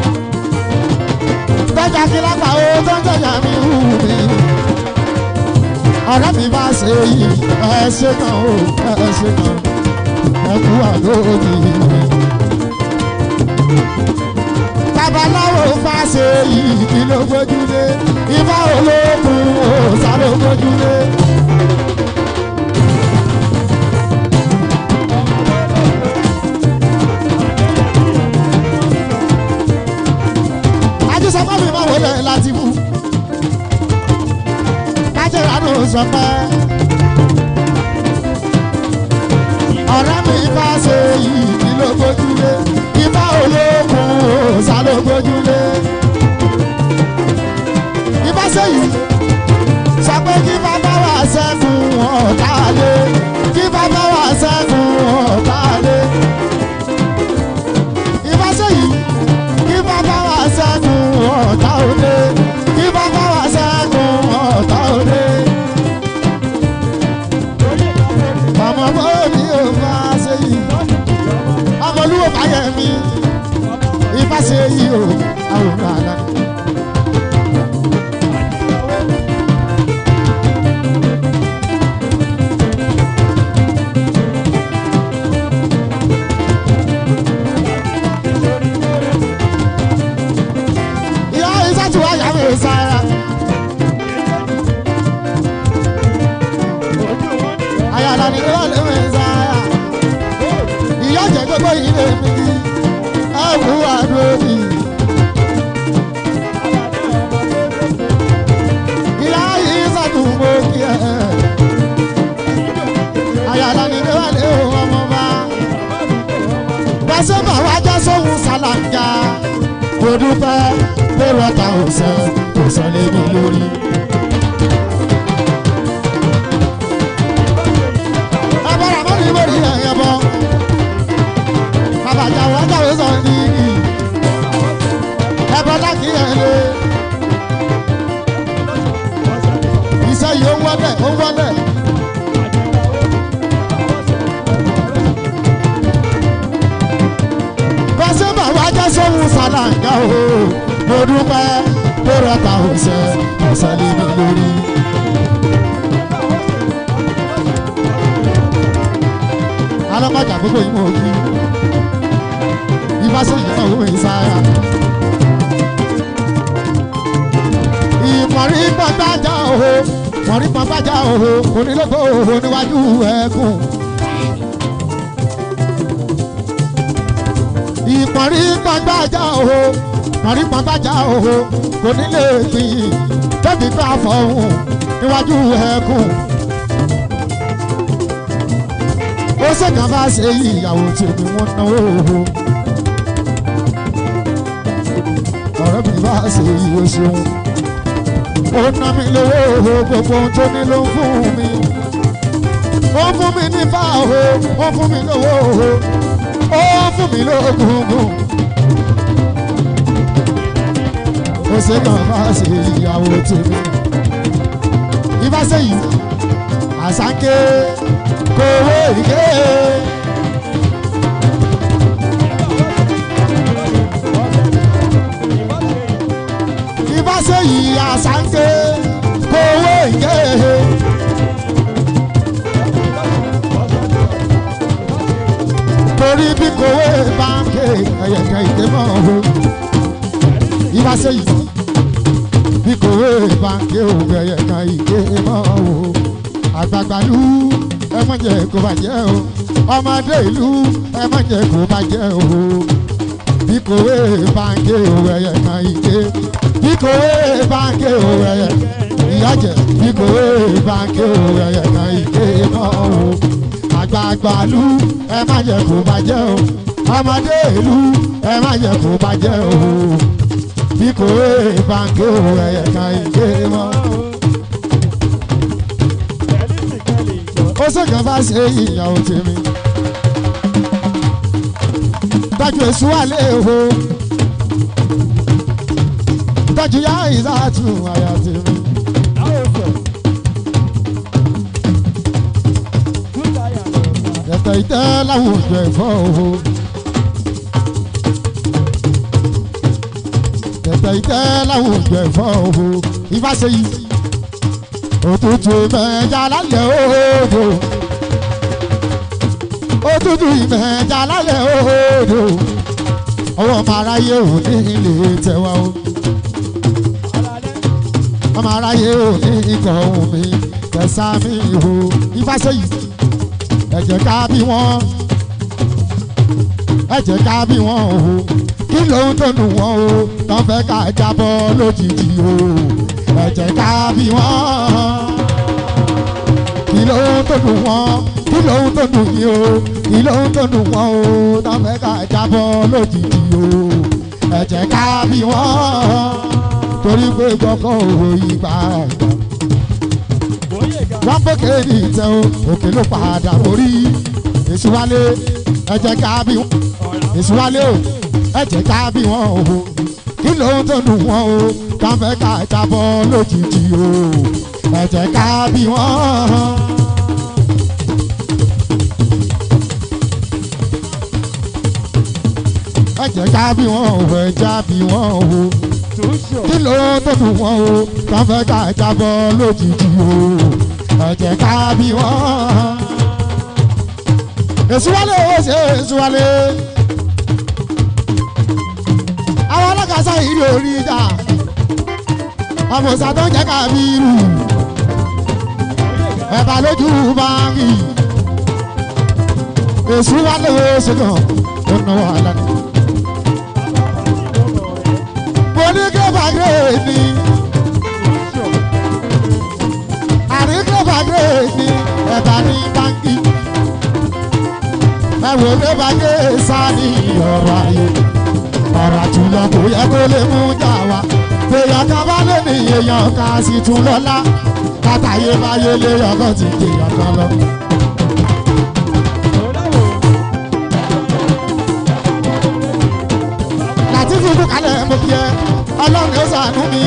tọ́jà kí lápá o tó ń tọ́jà mi hù mí ọ̀rẹ́ mi bá ṣe yìí ẹ ṣe kan o ẹ ṣe kan ẹ kú àlóòdì mi. babaláwo bá ṣe yìí kí ló gbójúlé ifá olókun òòṣà ló gbójúlé. ajísọ́kọ́ mi máa wọlé láti mú kájẹ́ra ló sọ pé ọ̀rẹ́ mi bá ṣe yìí kí ló gbójúlé ifá olókun òòṣà ló gbójúlé. ifá ṣe yìí sọ pé kí bàbá wa ṣẹ́gun ọ̀tá lé kí bàbá wa ṣẹ́gun ọ̀tá lé. ifá ṣe yìí kí bàbá wa ṣẹ́gun ọ̀tá òde kí bàbá wa ṣẹ́gun ọ̀tá òde. ọmọ bóbi ò bá ṣe yìí ọmọlúwo báyẹ̀ mi ifá ṣe yìí o àwòrán àná. ìyá ìsàtú àyà mi sára àyàlà ni ìwà lè mi sára ìyá jẹ gbogbo yìí lè mi kí ẹwù àdóòdì ìyá ìsàtú mo kí ẹ àyàlà ni ìwà lè ọmọ bá pàṣẹ bá wá já sóhun ṣàlàjà mo dúpẹ́ pé rọ́tà ò sọ kò sọ lé mi lórí. abọ́ra mọ́ ní ìwé ìyá ẹ̀yẹ bọ́ bàbá àjàwọ̀ ajáwé sọ ní igi ẹ̀bọ́n láti ẹ̀ lé iṣẹ́ yìí ó ń wọlé ó ń wọlé. bọ́sẹ̀ bá wá jẹ́ sóhun ṣàlàyé o mo dúpẹ́ pé rọ́tà ò sẹ́ ọ̀sẹ̀ lé mi lórí. alọ́kọ̀jà gbogbo yìí mọ̀ ojú ìfásẹ̀ yìí náà wọ́n ìsáyà. ìmọ̀rí pọ̀npájà òhò mọ̀rí pọ̀npájà òhò onílógbò òhò níwájú ẹ̀kún. ìmọ̀rí pọ̀npájà òhò mọ̀rí pọ̀npájà òhò onílé gbìyìn tẹ́bí bá fọ̀hún níwájú ẹ̀kún. ó ṣèkà bá ṣe yí ìyàwó tèmi wọ́n náwó òhò. ọ̀rẹ́ mi bá ṣe yí o ṣeun. ó ná mi lówó òhò gbogbo ohun tó ní ló ń fún mi. ó fún mi ní bá òhò ó fún mi lówó òhò ó fún mi lóògùn. ó ṣèkà bá ṣe yí ìyàwó tèmi. ibà ṣe yìí àṣàkè kòwé ìké. Ibà ṣe yìí àṣàkè kòwé ìké. Torí bí kòwé báńkì ẹ̀yẹ̀kẹ̀ ìké mọ́ o. Ibà ṣe yìí bí bí kò wé báńkì òwe ẹ̀yẹ kan ìké mọ́ o àgbààgbà ìlú ẹ má jẹ́ kó bàjẹ́ o ọmọdé ìlú ẹ má jẹ́ kó bàjẹ́ o bí kò wé báńkì òwe ẹ̀yẹ kan ìké bí kò wé báńkì òwe ẹ̀yẹ ìyájẹ bí kò wé báńkì òwe ẹ̀yẹ kan ìké mọ́ o àgbààgbà ìlú ẹ má jẹ́ kó bàjẹ́ o ọmọdé ìlú ẹ má jẹ́ kó bàjẹ́ o bí kò wé báńkì òwe ẹ̀yẹ kan ìké mọ́ o. ó sọ̀kan bá ṣe ìyàwó tèmi. Tájú èṣù wà léèwò. Tájú yá ìsáàtù àyà tèmi. Ẹ̀tẹ̀ ìtẹ́ láwùjọ ẹ̀fọ́ òhò. Ẹ̀tẹ̀ ìtẹ́ láwùjọ ẹ̀fọ́ òhò. Ifá ṣe yìí òtútù ìmẹ̀jà lálẹ́ òòdò òtútù ìmẹ̀jà lálẹ́ òòdò ọwọ́ ọmọ aráyé ò ní ilé tẹwa o ọmọ aráyé ò ní ikọ̀ ohun mi tẹ̀sà mi ìhò ìfàsẹ́yì ẹ̀jẹ̀ ká bí wọ́n ẹ̀jẹ̀ ká bí wọ́n o kí lóhun tó nù wọ́n o tán fẹ́ ká jábọ́ lójijì o ẹ̀jẹ̀ ká bí wọ́n. kí ló ń tó dùn wọ́n kí ló ń tó dùn yín o kí ló ń tó dùn wọ́n o tọ́fẹ́ ká jábọ́ lójijì o ẹ̀jẹ̀ ká bí wọ́n. torí pé gbọ́kàn òwò ìgbà ẹ̀gbà. wọ́n gbókè ní ìtẹ́ o òkè ló padà borí èsì wálé ẹ̀jẹ̀ ká bí wọ́n èsì wálé o ẹ̀jẹ̀ ká bí wọ́n o kí ló ń tó dùn wọ́n o káfẹ́ ká jábọ́ lójijì o ẹ̀jẹ̀ ká bí wọ́n. ẹ̀jẹ̀ ká bí wọ́n o ẹ̀jẹ̀ bí wọ́n o kí ló tó dùn wọ́n o káfẹ́ ká jábọ́ lójijì o ẹ̀jẹ̀ ká bí wọ́n. èsì wálé o ṣe èsì wálé àwọn alákàsá yìí ló rí ìjà àmọ̀sá tó ń jẹ́ kábírù ẹ̀bà lójú báńkì èṣù wà lówó ṣùgbọ́n ó ná wàhálà ni. mo ní gírèfà gírèfì àrí gírèfà gírèfì ẹ̀bà ní báńkì ẹ̀wò gírèfà gírèfì sáà ní ọ̀rọ̀ ayé ọ̀rọ̀ àjùlọ kò yẹ kó lè mú jà wá. èèyàn kan bá lè ní èèyàn kan sì tún lọ́lá. látàyè báyé lé ọkàn ti dè èèyàn kan lọ. láti fi kú kalẹ̀ mo fi ẹ ọlọ́run ó sànú mi.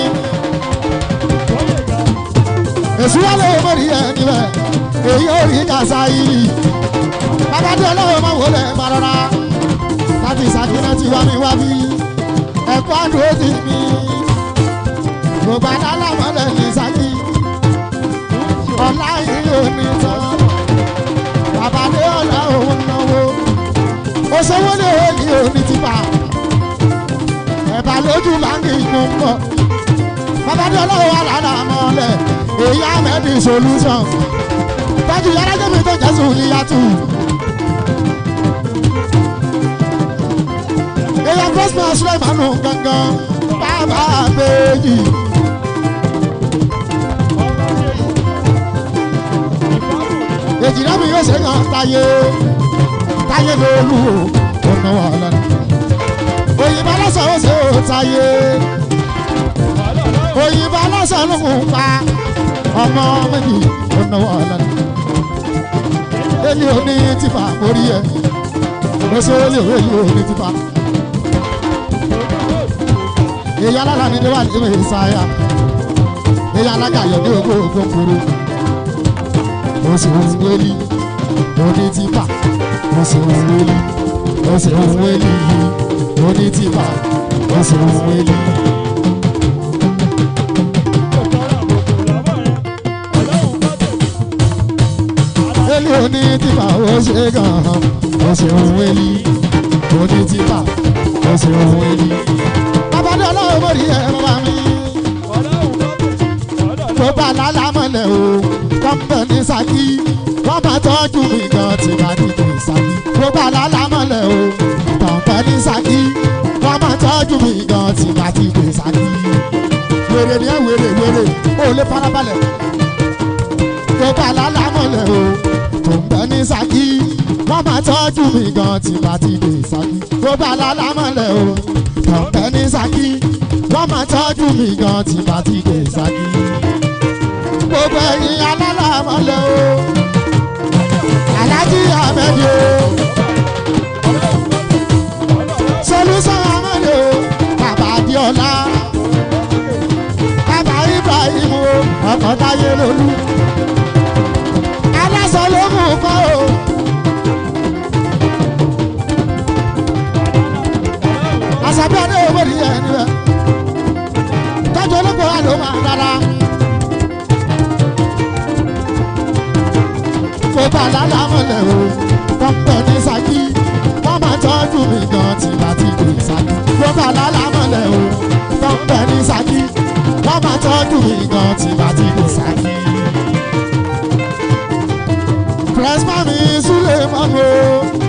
èsù wà lè mórí ẹ níbẹ̀ èyí ò rí kàṣà yìí. bàbá tí ọlọ́run máa wọlé máa rọra láti ìsàkínà tí wá mi wá bí ẹ̀kọ́ àdúró ti mi gbogbo alámọ̀lẹ̀ ní sákì ọ̀la yìí ò ní tán bàbá dé ọ̀la òun náwó òṣèwọ́ lè wé ní òní tìpá ẹ̀bà lójú báńkì mú ń bọ̀ bàbá dé ọlọ́wọ́ wà lára mọ́lẹ̀ èyí àmẹ́bí solution tọ́jú yàrá jẹ́bi tó jẹ́ sùn níyàtú. èèyàn prosper sulemanu gangan bàbá àbẹ́yì. èjìlá mi yóò ṣe kàn táyé táyé lólu ọ̀nà wàhálà ni. òyìnbó aláṣà ó ṣe ó táyé òyìnbó aláṣà ló ń pa ọmọ méjì ọ̀nà wàhálà ni. èmi ò ní tìfà mórí ẹ̀ mo ṣe ó lè wé yìí ò ní tìfà èyí alára ni níwájú ìwé ìsáyà èyí alága yọ ní ogún ogún kúrú ó sì ń wéli oní tìpà ó sì ń wéli ó sì ń wéli oní tìpà ó sì ń wéli. Eli oní tìpà ó ṣe gan-an ó sì ń wéli oní tìpà ó sì ń wéli babadé ọlọ́run mọ̀rí ẹ̀ bàbá mi. Ṣakí wọ́n máa tọ́jú mi gan tí bá dìde Ṣakí gbogbo àlálà mọ́lẹ̀ o tàn bẹ́ ní Ṣakí wọ́n máa tọ́jú mi gan tí bá dìde Ṣakí wèrè ni ẹ wèrè wèrè ó lè farabalẹ̀ gbogbo àlálà mọ́lẹ̀ o tàn bẹ́ ní Ṣakí wọ́n máa tọ́jú mi gan tí bá dìde Ṣakí gbogbo àlálà mọ́lẹ̀ o tàn bẹ́ ní Ṣakí wọ́n máa tọ́jú mi gan tí bá dìde Ṣakí gbogbo ẹ̀yin alálàmọ́lẹ̀ o alájí ahmed o solution ahmed o bàbá adiola bàbá ibrahim o ọkọ̀ táyé lolú aláṣọ ló mú kọ́ o. àṣàbí ọdẹ owó rí ẹ níbẹ̀ tọ́jú olóko wa ló máa dára. kó bá lálàmọ́lẹ̀ o pọ́ńpẹ́ ní Ṣakí wọ́n máa tọ́jú mi gan tí bá ti dé Ṣakí kó bá lálàmọ́lẹ̀ o pọ́ńpẹ́ ní Ṣakí wọ́n máa tọ́jú mi gan tí bá ti dé Ṣakí. pírẹ́sìmọ́ mi súlẹ̀ mọ́nu o.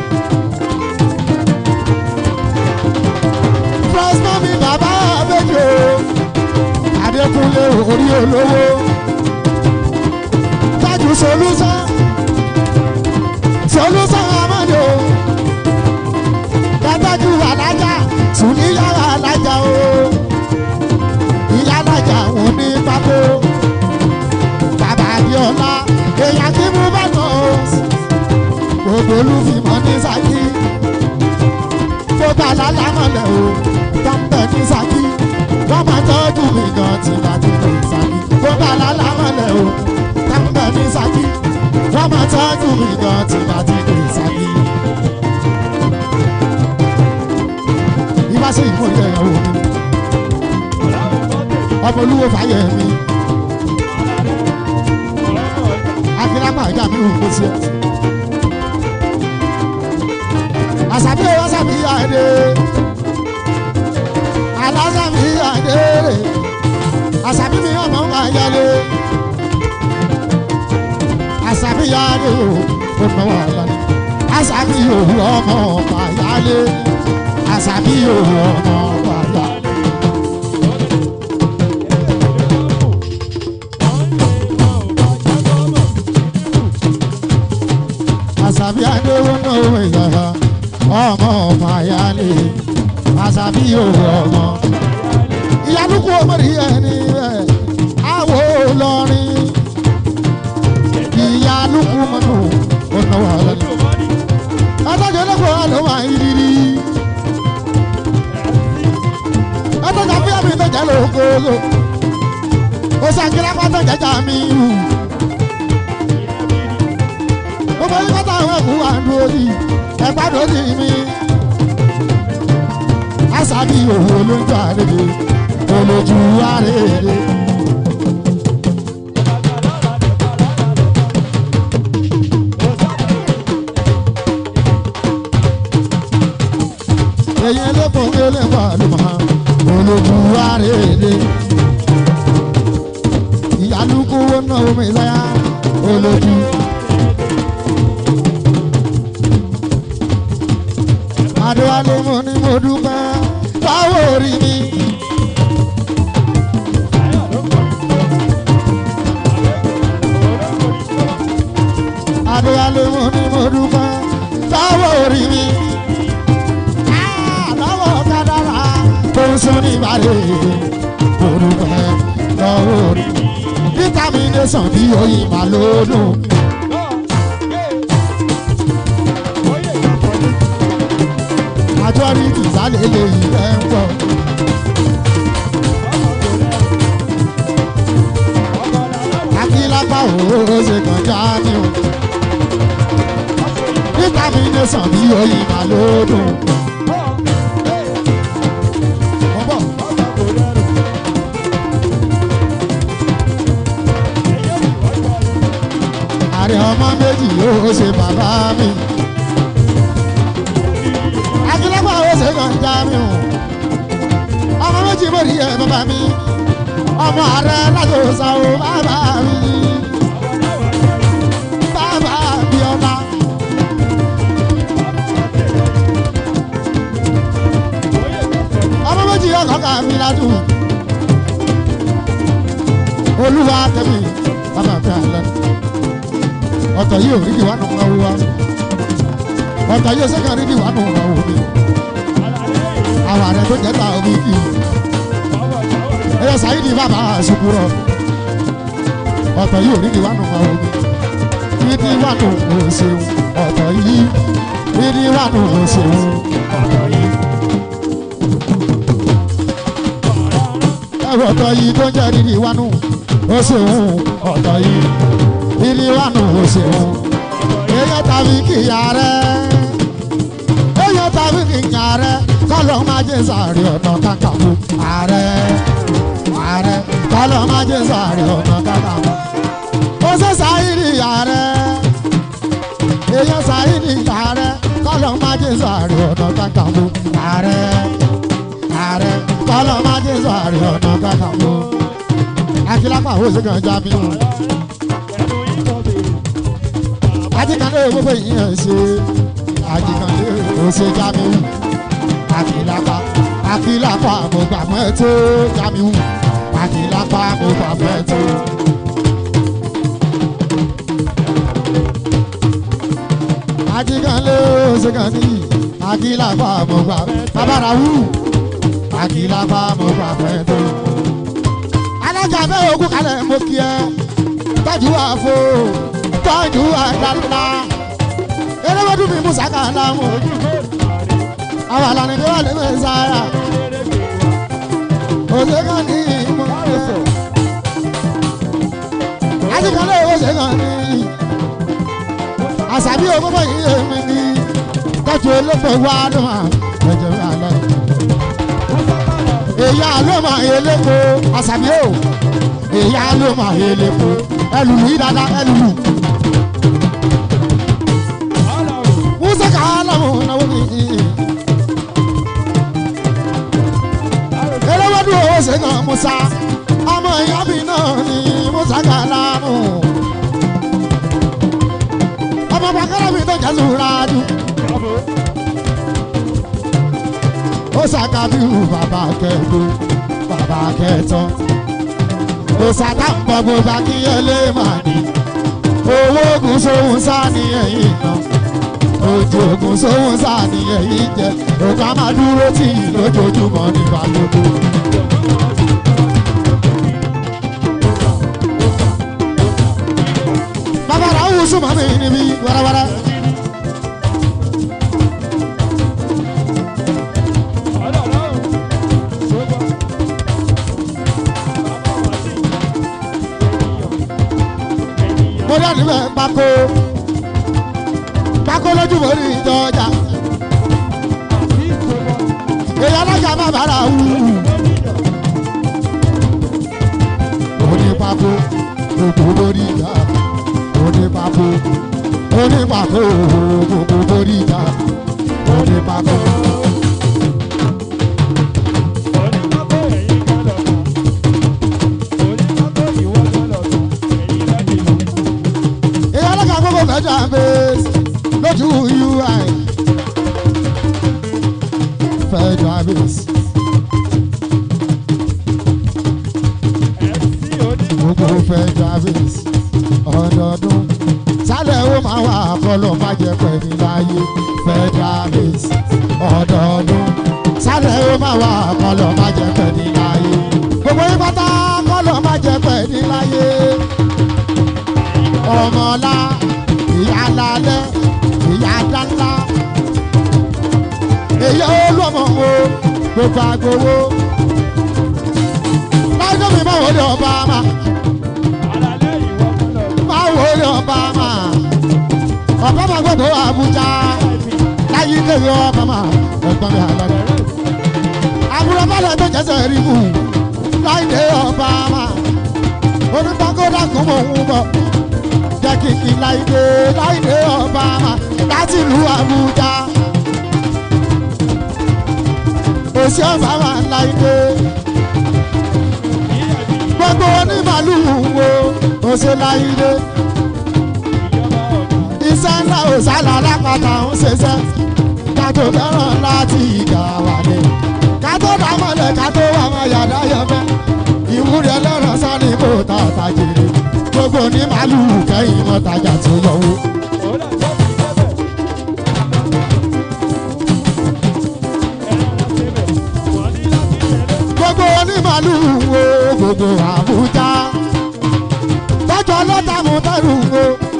pírẹ́sìmọ́ mi bàbá àbẹ́jọ́ Adékúnlé orí olówó tájú solúsán solúsán amadu dájú alájà sùníyàrá alájà o ìyá alájà òun ní pákó bàbá abiola èèyàn kí mú bá nà ó gbogbo olúfìmọ̀ ní Ṣakí gbogbo alálámọ̀lẹ̀ o tọ́ḿbẹ̀ ní Ṣakí wọ́n máa tọ́jú mi gan tí bá ti dé Ṣakí gbogbo alálámọ̀lẹ̀ o tọ́ḿbẹ̀ ní Ṣakí wọ́n máa tọ́jú mi gan tí bá ti dé Ṣakí. ibà ṣe ìmọ̀lẹ̀ ẹ̀yàwó mi ọmọ olúwo fàyẹ̀ mi akínlápá ìjà mi ò kó sí ẹ. àṣàbí owó àṣàbí àdé aláṣàbí àdé rè àṣàbí mi ọmọ ń máa yálé àṣàbí yálé o ó náwó àlàní àṣàbí òwú ọmọ ọmọ yálé àṣàbí òwú ọmọ ọmọ yálé. àṣàbí adéwó náà wọ ìyàrá ọmọ ọmọ àyálé àṣàbí òwò ọmọ. ìyálùkù ọmọdé ẹni rẹ àwọ̀ lọrin ìyálùkù mọ́nù ọ̀nà wà lọ́nà. adájọ́ lọ́kọ̀ ló wà ìrírí. adájọ́ fúyà mi tó jẹ́ lókoòlò. ó ṣàkíyàn pátá jẹjà mi hù gbogbo yín kọ́tà àwọn ẹ̀kú wa ń dúró ní ẹ̀pá lórí mi. Àṣàbí òwò olójú àrèdè olójú àrèdè. Èyí ẹlẹ́kùn ẹlẹ́kùn àlùmọ́ olójú àrèdè. Ìyálùkù wọn náà omi ìsáyà olójú. Adéwálé mo ní mo dúpẹ́ báwo rí mi. Adéwálé mo ní mo dúpẹ́ báwo rí mi. Lọ́wọ́ kádàrá tó ń sún ní ìbàdí mo dúpẹ́ lọ́wọ́ rí mi. Vitamination bí oyin màlúùdùn. majority sálẹ̀ lè yí ẹ̀ ń pọ̀. akílápá òwò ṣe kàn já ní o. vitamination bí oyin màlúùdùn. Ọ̀bọ̀. àrẹ ọmọ méjì yóò ṣe bàbá mi akílẹ́pọ̀ àwọn ṣe kàn já mi o ọmọ méjì mo rí ẹ bàbá mi ọmọ ààrẹ lájọsà o bàbá mi Jamilatu olúwa tẹ̀mí bàbá mi àlẹ́ ọ̀tọ̀ yìí ò rí ìwà nù máa wá ọ̀tọ̀ yìí ò sẹ́kàn rí ìwà nù máa wò mí àwọn àrẹ tó jẹ́ ta omi kì í ẹ̀yọ sàyídì bàbá àṣùkúrọ̀ ọ̀tọ̀ yìí ò rí ìwà nù máa wò mí ìdí wà nù ò ṣeun ọ̀tọ̀ yìí ìdí wà nù ò ṣeun ọ̀tọ̀ yìí. ẹ̀rọ ọ̀tọ̀ yìí tó jẹ́ ìdí wà nù ó ṣeun ọ̀tọ̀ yìí ìdí wà nù ó ṣeun èyí tàbí kìyà rẹ̀ èyí tàbí kìyà rẹ̀ kọ́lọ́ máa jẹ́ sàárì ọ̀nà kàkàmù ààrẹ ààrẹ kọ́lọ́ máa jẹ́ sàárì ọ̀nà kàkàmù ó ṣe sàárì ààrẹ èyí sàárì ààrẹ kọ́lọ́ máa jẹ́ sàárì ọ̀nà kàkàmù ààrẹ ààrẹ kọ́lọ́ máa jẹ́ sàárì ọ̀nà kàkàmù akílápá ó ṣe kàn já mi nù ajíkàndé gbogbo ìyẹn ṣe ajíkàndé ó ṣe já mi nù akílápá akílápá mo gbà mọ́ ẹ tó já mi nù akílápá mo gbà mọ́ ẹ tó. ajíkàndé ó ṣe kàn ní akílápá mo gbà babara wù akílápá mo gbà mọ́ ẹ tó. alájà bẹ́ẹ̀ ogún kalẹ̀ mo kí ẹ tọ́jú àfo tọ́jú àdàlá eréwédú mi musa kàlá mu àwọn àlàní bí wà lẹ́nu sára òṣè kan ní ìmọ̀ ẹ̀ àtìkálẹ̀ òṣè kan ní àṣàbí òkúkọ yìí èmi ní tọ́jú olóko wá ló mà ẹ̀jẹ̀ mi àlẹ́ èyí àlọ́ mà eléko àṣàbí ò èyí àlọ́ mà eléko ẹlùlù yìí dáadáa ẹlùlù. musa kàlá mu náwó mi. eléwédú owó ṣe kan musa ọmọ ìyá mi náà ni musa kàlá mu. ọmọ bàkàrà mi tó jẹ́ sùúràdù. ó ṣàkàbíhù bàbá kẹ́gbó bàbá kẹ́tọ́. ó ṣàtàǹbọ̀ gbogbo akínyẹlé màá ní. owó oògùn sóhun sá ní ẹ̀yìn náà ojú ogun sóhun sáà ní ẹ̀yìn jẹ òkà máa dúró tì í lójoojúmọ́ nípa gbogbo. bàbá rà wù súnmọ́ mi níbí wẹ́rẹ́wẹ́rẹ́. mo dá níbẹ̀ pákó pákó lójú mo rí ìjọjà èyí alájà má bàrà wù. onípapò gbogbo lórí ìjà onípapò onípapò gbogbo lórí ìjà onípapò. èyí alájà gbogbo mẹ́jọ àbẹ́sì lójú ui fẹ́jọ àbẹ́sì. gbogbo fẹ́jọ àbẹ́sì ọdọọdún sálẹ̀ ó máa wà kọ́lọ́ má jẹ́ pẹ̀lú láyé fẹ́jọ àbẹ́sì ọdọọdún sálẹ̀ ó máa wà kọ́lọ́ má jẹ́ pẹ̀lú láyé gbogbo yín pátá kọ́lọ́ má jẹ́ pẹ̀lú láyé ọmọlá ìyá lálẹ́ ìyá dáńlá èyí olúọmọ wo gbogbo agbowó lájọ́ mi máa wọlé ọba mà máa wọlé ọba mà ọba mà gbọdọ̀ Àbújá láyé kéwì ọba mà ẹ̀gbọ́n mi àlọ́ àbúrò balẹ̀ tó jẹ́sẹ̀ rí mu láyé ọba mà onígbàgódà kún mọ̀ ń bọ̀ jẹ́ kìkì láìdé láìdé ọba mà láti ìlú Àbújá. Òsì ọba mà láìdé. Gbogbo onímàlúù wo òsè láìdé. Iṣẹ́ ńlá òsàlà lápáta ń ṣiṣẹ́. Kátó fẹ́ràn láti ìgbà wálé. Kátó dá mọ́lẹ̀ ká tó wà máa yàrá yẹmẹ́ ìwúrí ẹlẹ́ran sáré kó ta tàjèrè gbogbo ní màlúù kẹ́yìn mọ́tajà tó yọwọ́. gbogbo onímàlúù wo gbogbo àbújá tọ́jú ọlọ́ta mú tẹ́rù wo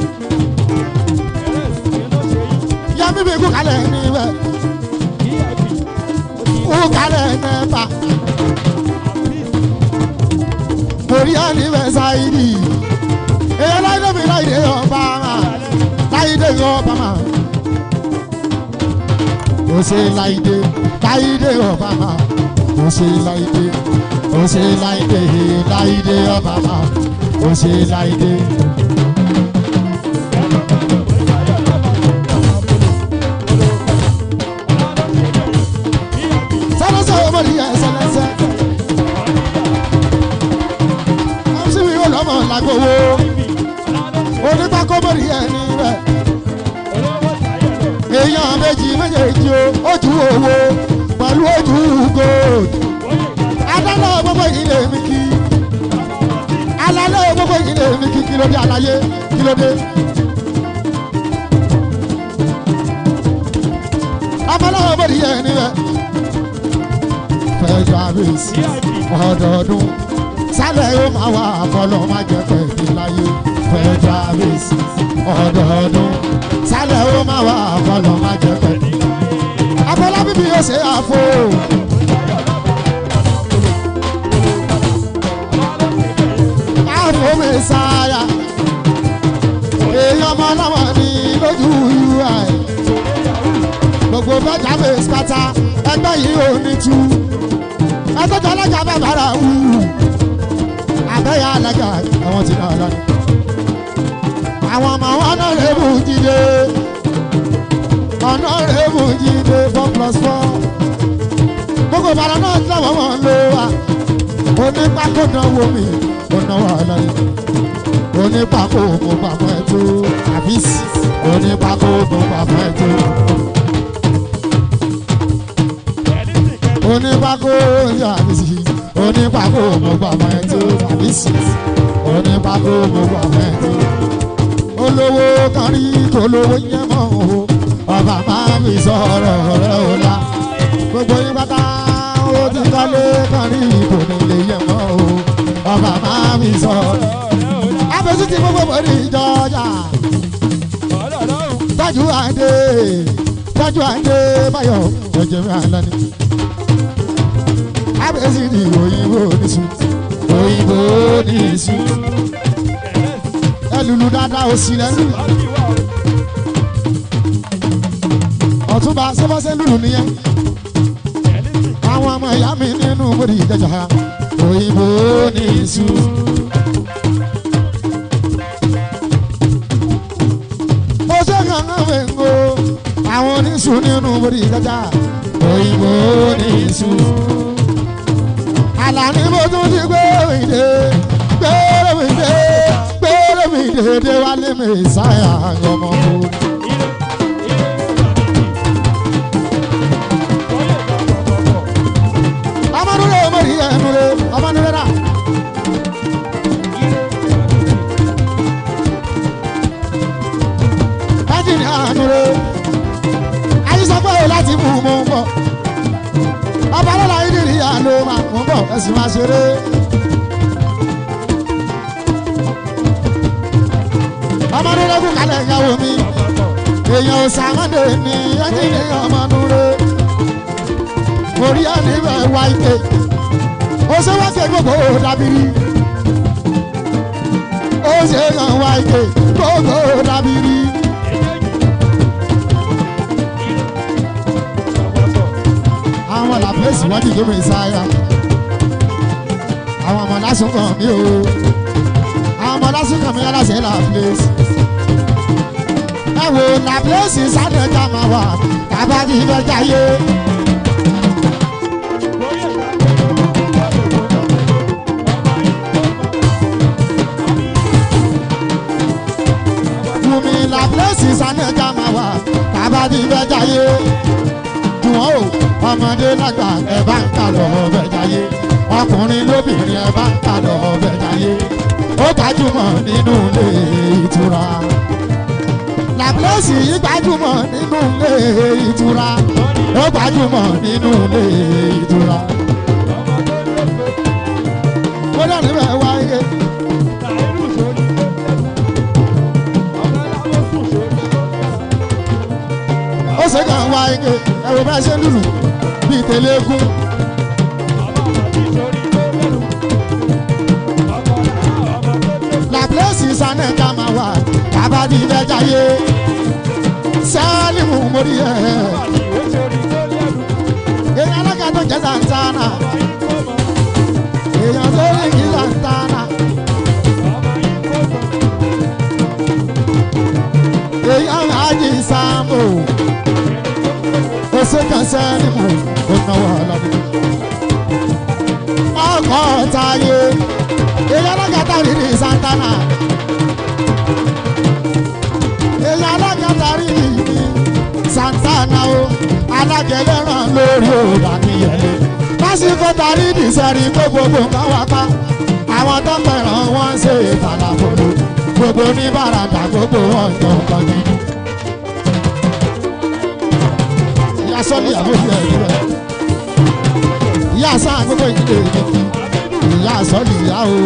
yẹmí bí kú kalẹ̀ níbẹ̀ kú kalẹ̀ nẹ́ta orí àníbẹ̀ sáyidì èyí láìdé mi láìdé ọba mà láìdé ọba mà ó ṣe láìdé láìdé ọba mà ó ṣe láìdé ó ṣe láìdé láìdé ọba mà ó ṣe láìdé. sẹ́lẹ̀sẹ̀ ọmọdé yẹn sẹ́lẹ̀sẹ̀ ọ̀sìn mi ò lọ́mọ làgbowó onípákọ́mọdé yẹn níbẹ̀ èèyàn méjì méjèèjì o ojú owó pẹ̀lú ojú gold adáná gbogbo ilé mi kí alálẹ́ gbogbo ilé mi kí kí ló dé àlàyé kí ló dé. ọmọláwọ̀ bọ̀dì yẹn níbẹ̀ fẹ́jọ́ àbẹ̀sí ọdọọdún sálẹ̀ yóò máa wà fọlọ́ máa jẹ́ pẹ̀lú láyé fẹ́jọ́ àbẹ̀sí ọdọọdún sálẹ̀ yóò máa wà fọlọ́ máa jẹ́ pẹ̀lú. afọlábí mi yóò ṣe àfo. àfo mi sáyà èèyàn ọmọ ọlọ́mọ ní lójú ui gbogbo bẹ́jà mi pátá ẹgbẹ́ yìí ò ní tú ẹgbẹ́ tó alága bàbára wù abẹ́yà alága àwọn tí náà lọ́nà àwọn ọmọ wọn náà lè mú jíde ọ̀nà rẹ̀ mú jíde four plus four gbogbo ìbàdàn náà lọ́wọ́ wọn ló wà onípákó náwó mi ó náwó ọlọ́yìn onípákó mo pàmò ẹ̀ tó àbísí onípákó mo pàmò ẹ̀ tó. onípákó yàbísí onípákó mo pàmò ẹ̀ tó àbísí onípákó mo pàmò ẹ̀ tó. olówó kan rí kólówó yẹn mọ́ o ọba máa fi sọ̀rọ̀ rẹ̀ o la gbogbo yín pátá ó ti kọ́lé kan rí kò ní lè yẹ mọ́ o ọba máa fi sọ̀rọ̀. abẹ́sí ti gbogbo bòrí ìjọjà tọ́jú àdé tọ́jú àdé báyọ̀ ọjọ́ mi àlọ́ ni. abẹ́sí ti òyìnbó níṣu òyìnbó níṣu ẹlùlù dáadáa òsì lẹ́nu ọ̀túnba sọ́fọ́sẹ́ lùlù nìyẹn àwọn ọmọ ìyá mi nínú bòrí ìjọjà òyìnbó níṣu. ó ṣe kankan wẹ̀ngó àwọn oníṣu nínú bòrí ìjọjà òyìnbó níṣu. àlàní mo tún ti gbé ìdè gbére mi dé gbére mi dé dé wálé mi sáyà ọmọ mi. ọmọdúnrún ọmọdé yẹn nulẹ̀ ọmọdúnrún náà. Bájìnì ànúrẹ́ àyíṣàpọ̀ yìí láti mú mú un bọ̀. Ọba lọ́la yìí nìyí àlọ́ máa mú bọ̀ ẹ̀sìn máa ṣeré. Ọmọdúnrún kú kalẹ̀ ìyàwó mi. Èèyàn ò sàmọ́dé ní ẹ́ńjìnì ọmọdúnrún. Orí àná ibẹ̀ wá ike. Ó ṣe wá ké gbogbo dábìrì. Ó ṣe kàn wá ike gbogbo dábìrì. àwọn làpẹ́sì wọ́n dìde mi sáyà àwọn ọmọ lásùn kan mi o àwọn ọmọ lásùn kan mi aláṣẹ làpẹ́sì ẹ wo làpẹ́sì sádẹ́jà máa wà tàbá kí ibẹ̀ jáyé. Wùmí làpẹ́sì sádẹ́jà máa wà tàbá kí ibẹ̀ jáyé. wọn o ọmọdé lágbà ẹ bá ń kà lọ ọbẹ̀ jáyé ọkùnrin lóbìnrin ẹ bá ń kà lọ ọbẹ̀ jáyé ó gbajúmọ̀ nínú ilé ìtura làbúlọ́sì yìí gbajúmọ̀ nínú ilé ìtura ó gbajúmọ̀ nínú ilé ìtura ó dà níbẹ̀ wáyé ó ṣe kàn wáyé ẹ̀rọ bá ṣe ń lùlù bíi tẹ̀lẹ́gùn làbúlọ́sì sanẹ́ta máa wà kábàdì lẹ́jàyé sálímù mórí ẹ̀ èèyàn alága tó jẹ́ santana èèyàn tó lè kí santana èèyàn ájì sáàmù ó ṣe kàn sálímù ó náwó ọlọ́dún ọkọ̀ táyé èèyàn alágàtà rírì santana èèyàn alágàtà rírì santana o alágẹlẹ́ràn lórí òòrùn àníyànlé lásìkò tarí dìsẹ́rì gbogbo nǹkan wá pa àwọn tó fẹ́ràn wọn ṣe ìfàlàfòlò gbogbo oníbàràdà gbogbo wọn jọ nǹkan gidi. ìyá sọ́lì àbójú ẹ̀ níbẹ̀ ìyá sáà gbogbo ìdílé ìdílé ìyá sọ́ọ̀lì ìyá o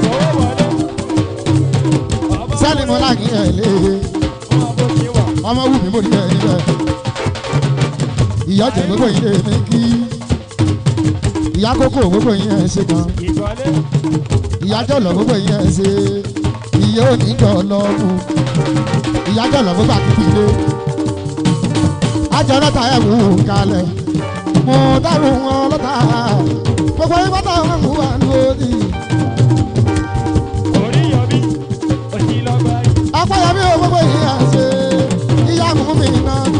sẹ́ni mo láàgì ẹ̀ lé ọmọ wù mí mo ní ẹ̀ níbẹ̀ ìyá jẹ gbogbo yìí lè mi kí ìyá kókó gbogbo yìí ẹ̀ ṣe kan ìyá jọ̀lọ̀ gbogbo yìí ẹ̀ ṣe ìyá òní jọ̀lọ̀ mu ìyá jọ̀lọ̀ gbogbo àkùkù ilé ajọ lọ́ta ẹ̀ wù kalẹ̀ mo dárò wọn lọ́ta gbogbo yìí bàtà wọn kú wà lórí. apáyàmí o gbogbo yìí à ń ṣe ìyá mú mi náà lù.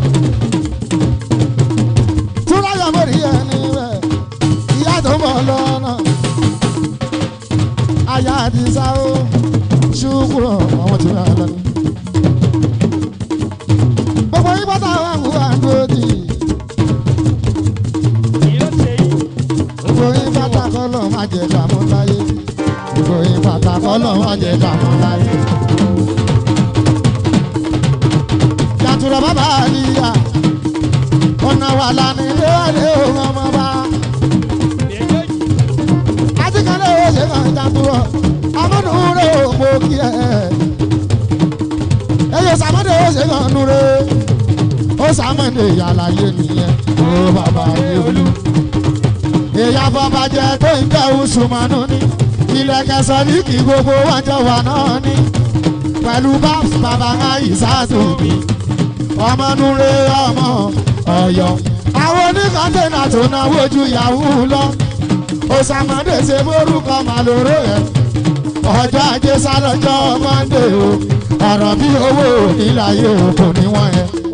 túráyà mo rí ẹni rẹ̀ ìyá tó ń bọ̀ lọ́nà. aya àdìsá o ṣùkúrọ̀ àwọn tí wọ́n lọ ní. gbogbo yìí bàtà wọn kú wà lórí. gbogbo yín bàtà kọ́lọ̀ má jẹ dààmú láyé gbogbo yín bàtà kọ́lọ̀ má jẹ dààmú láyé. yàtúrọ̀ bàbá àlìyá ọ̀nà wà lánà ilé wàlé òun ọmọ bá. àtìkálẹ̀ owó ṣe kàn jàtúrọ̀ amúnúure òpó kí ẹ. ẹyẹ sàmọ́dé owó ṣe kàn núre ó sàmọ́dé yàlàyé nìyẹn ó bàbá yẹ olú èèyàn fọbàjẹ tó ń jẹ́ oṣùmọ̀nù ni ilẹ̀kẹ̀ sọ̀líkì gbogbo wọn jọ wà náà ni pẹ̀lú babs bàbá àìsàtò mi ọmọnure ọmọ ọ̀yọ́ àwọn oníkọ́ńtẹ́nà tó náwó ju yahoo lọ òsàmọ́dé ṣe borúkọ màlúró ẹ̀ ọjọ́ ajé sálọ́jọ́ mọ́ndé o ọ̀rọ̀ bí owó níláyé òkò níwọ̀n ẹ̀.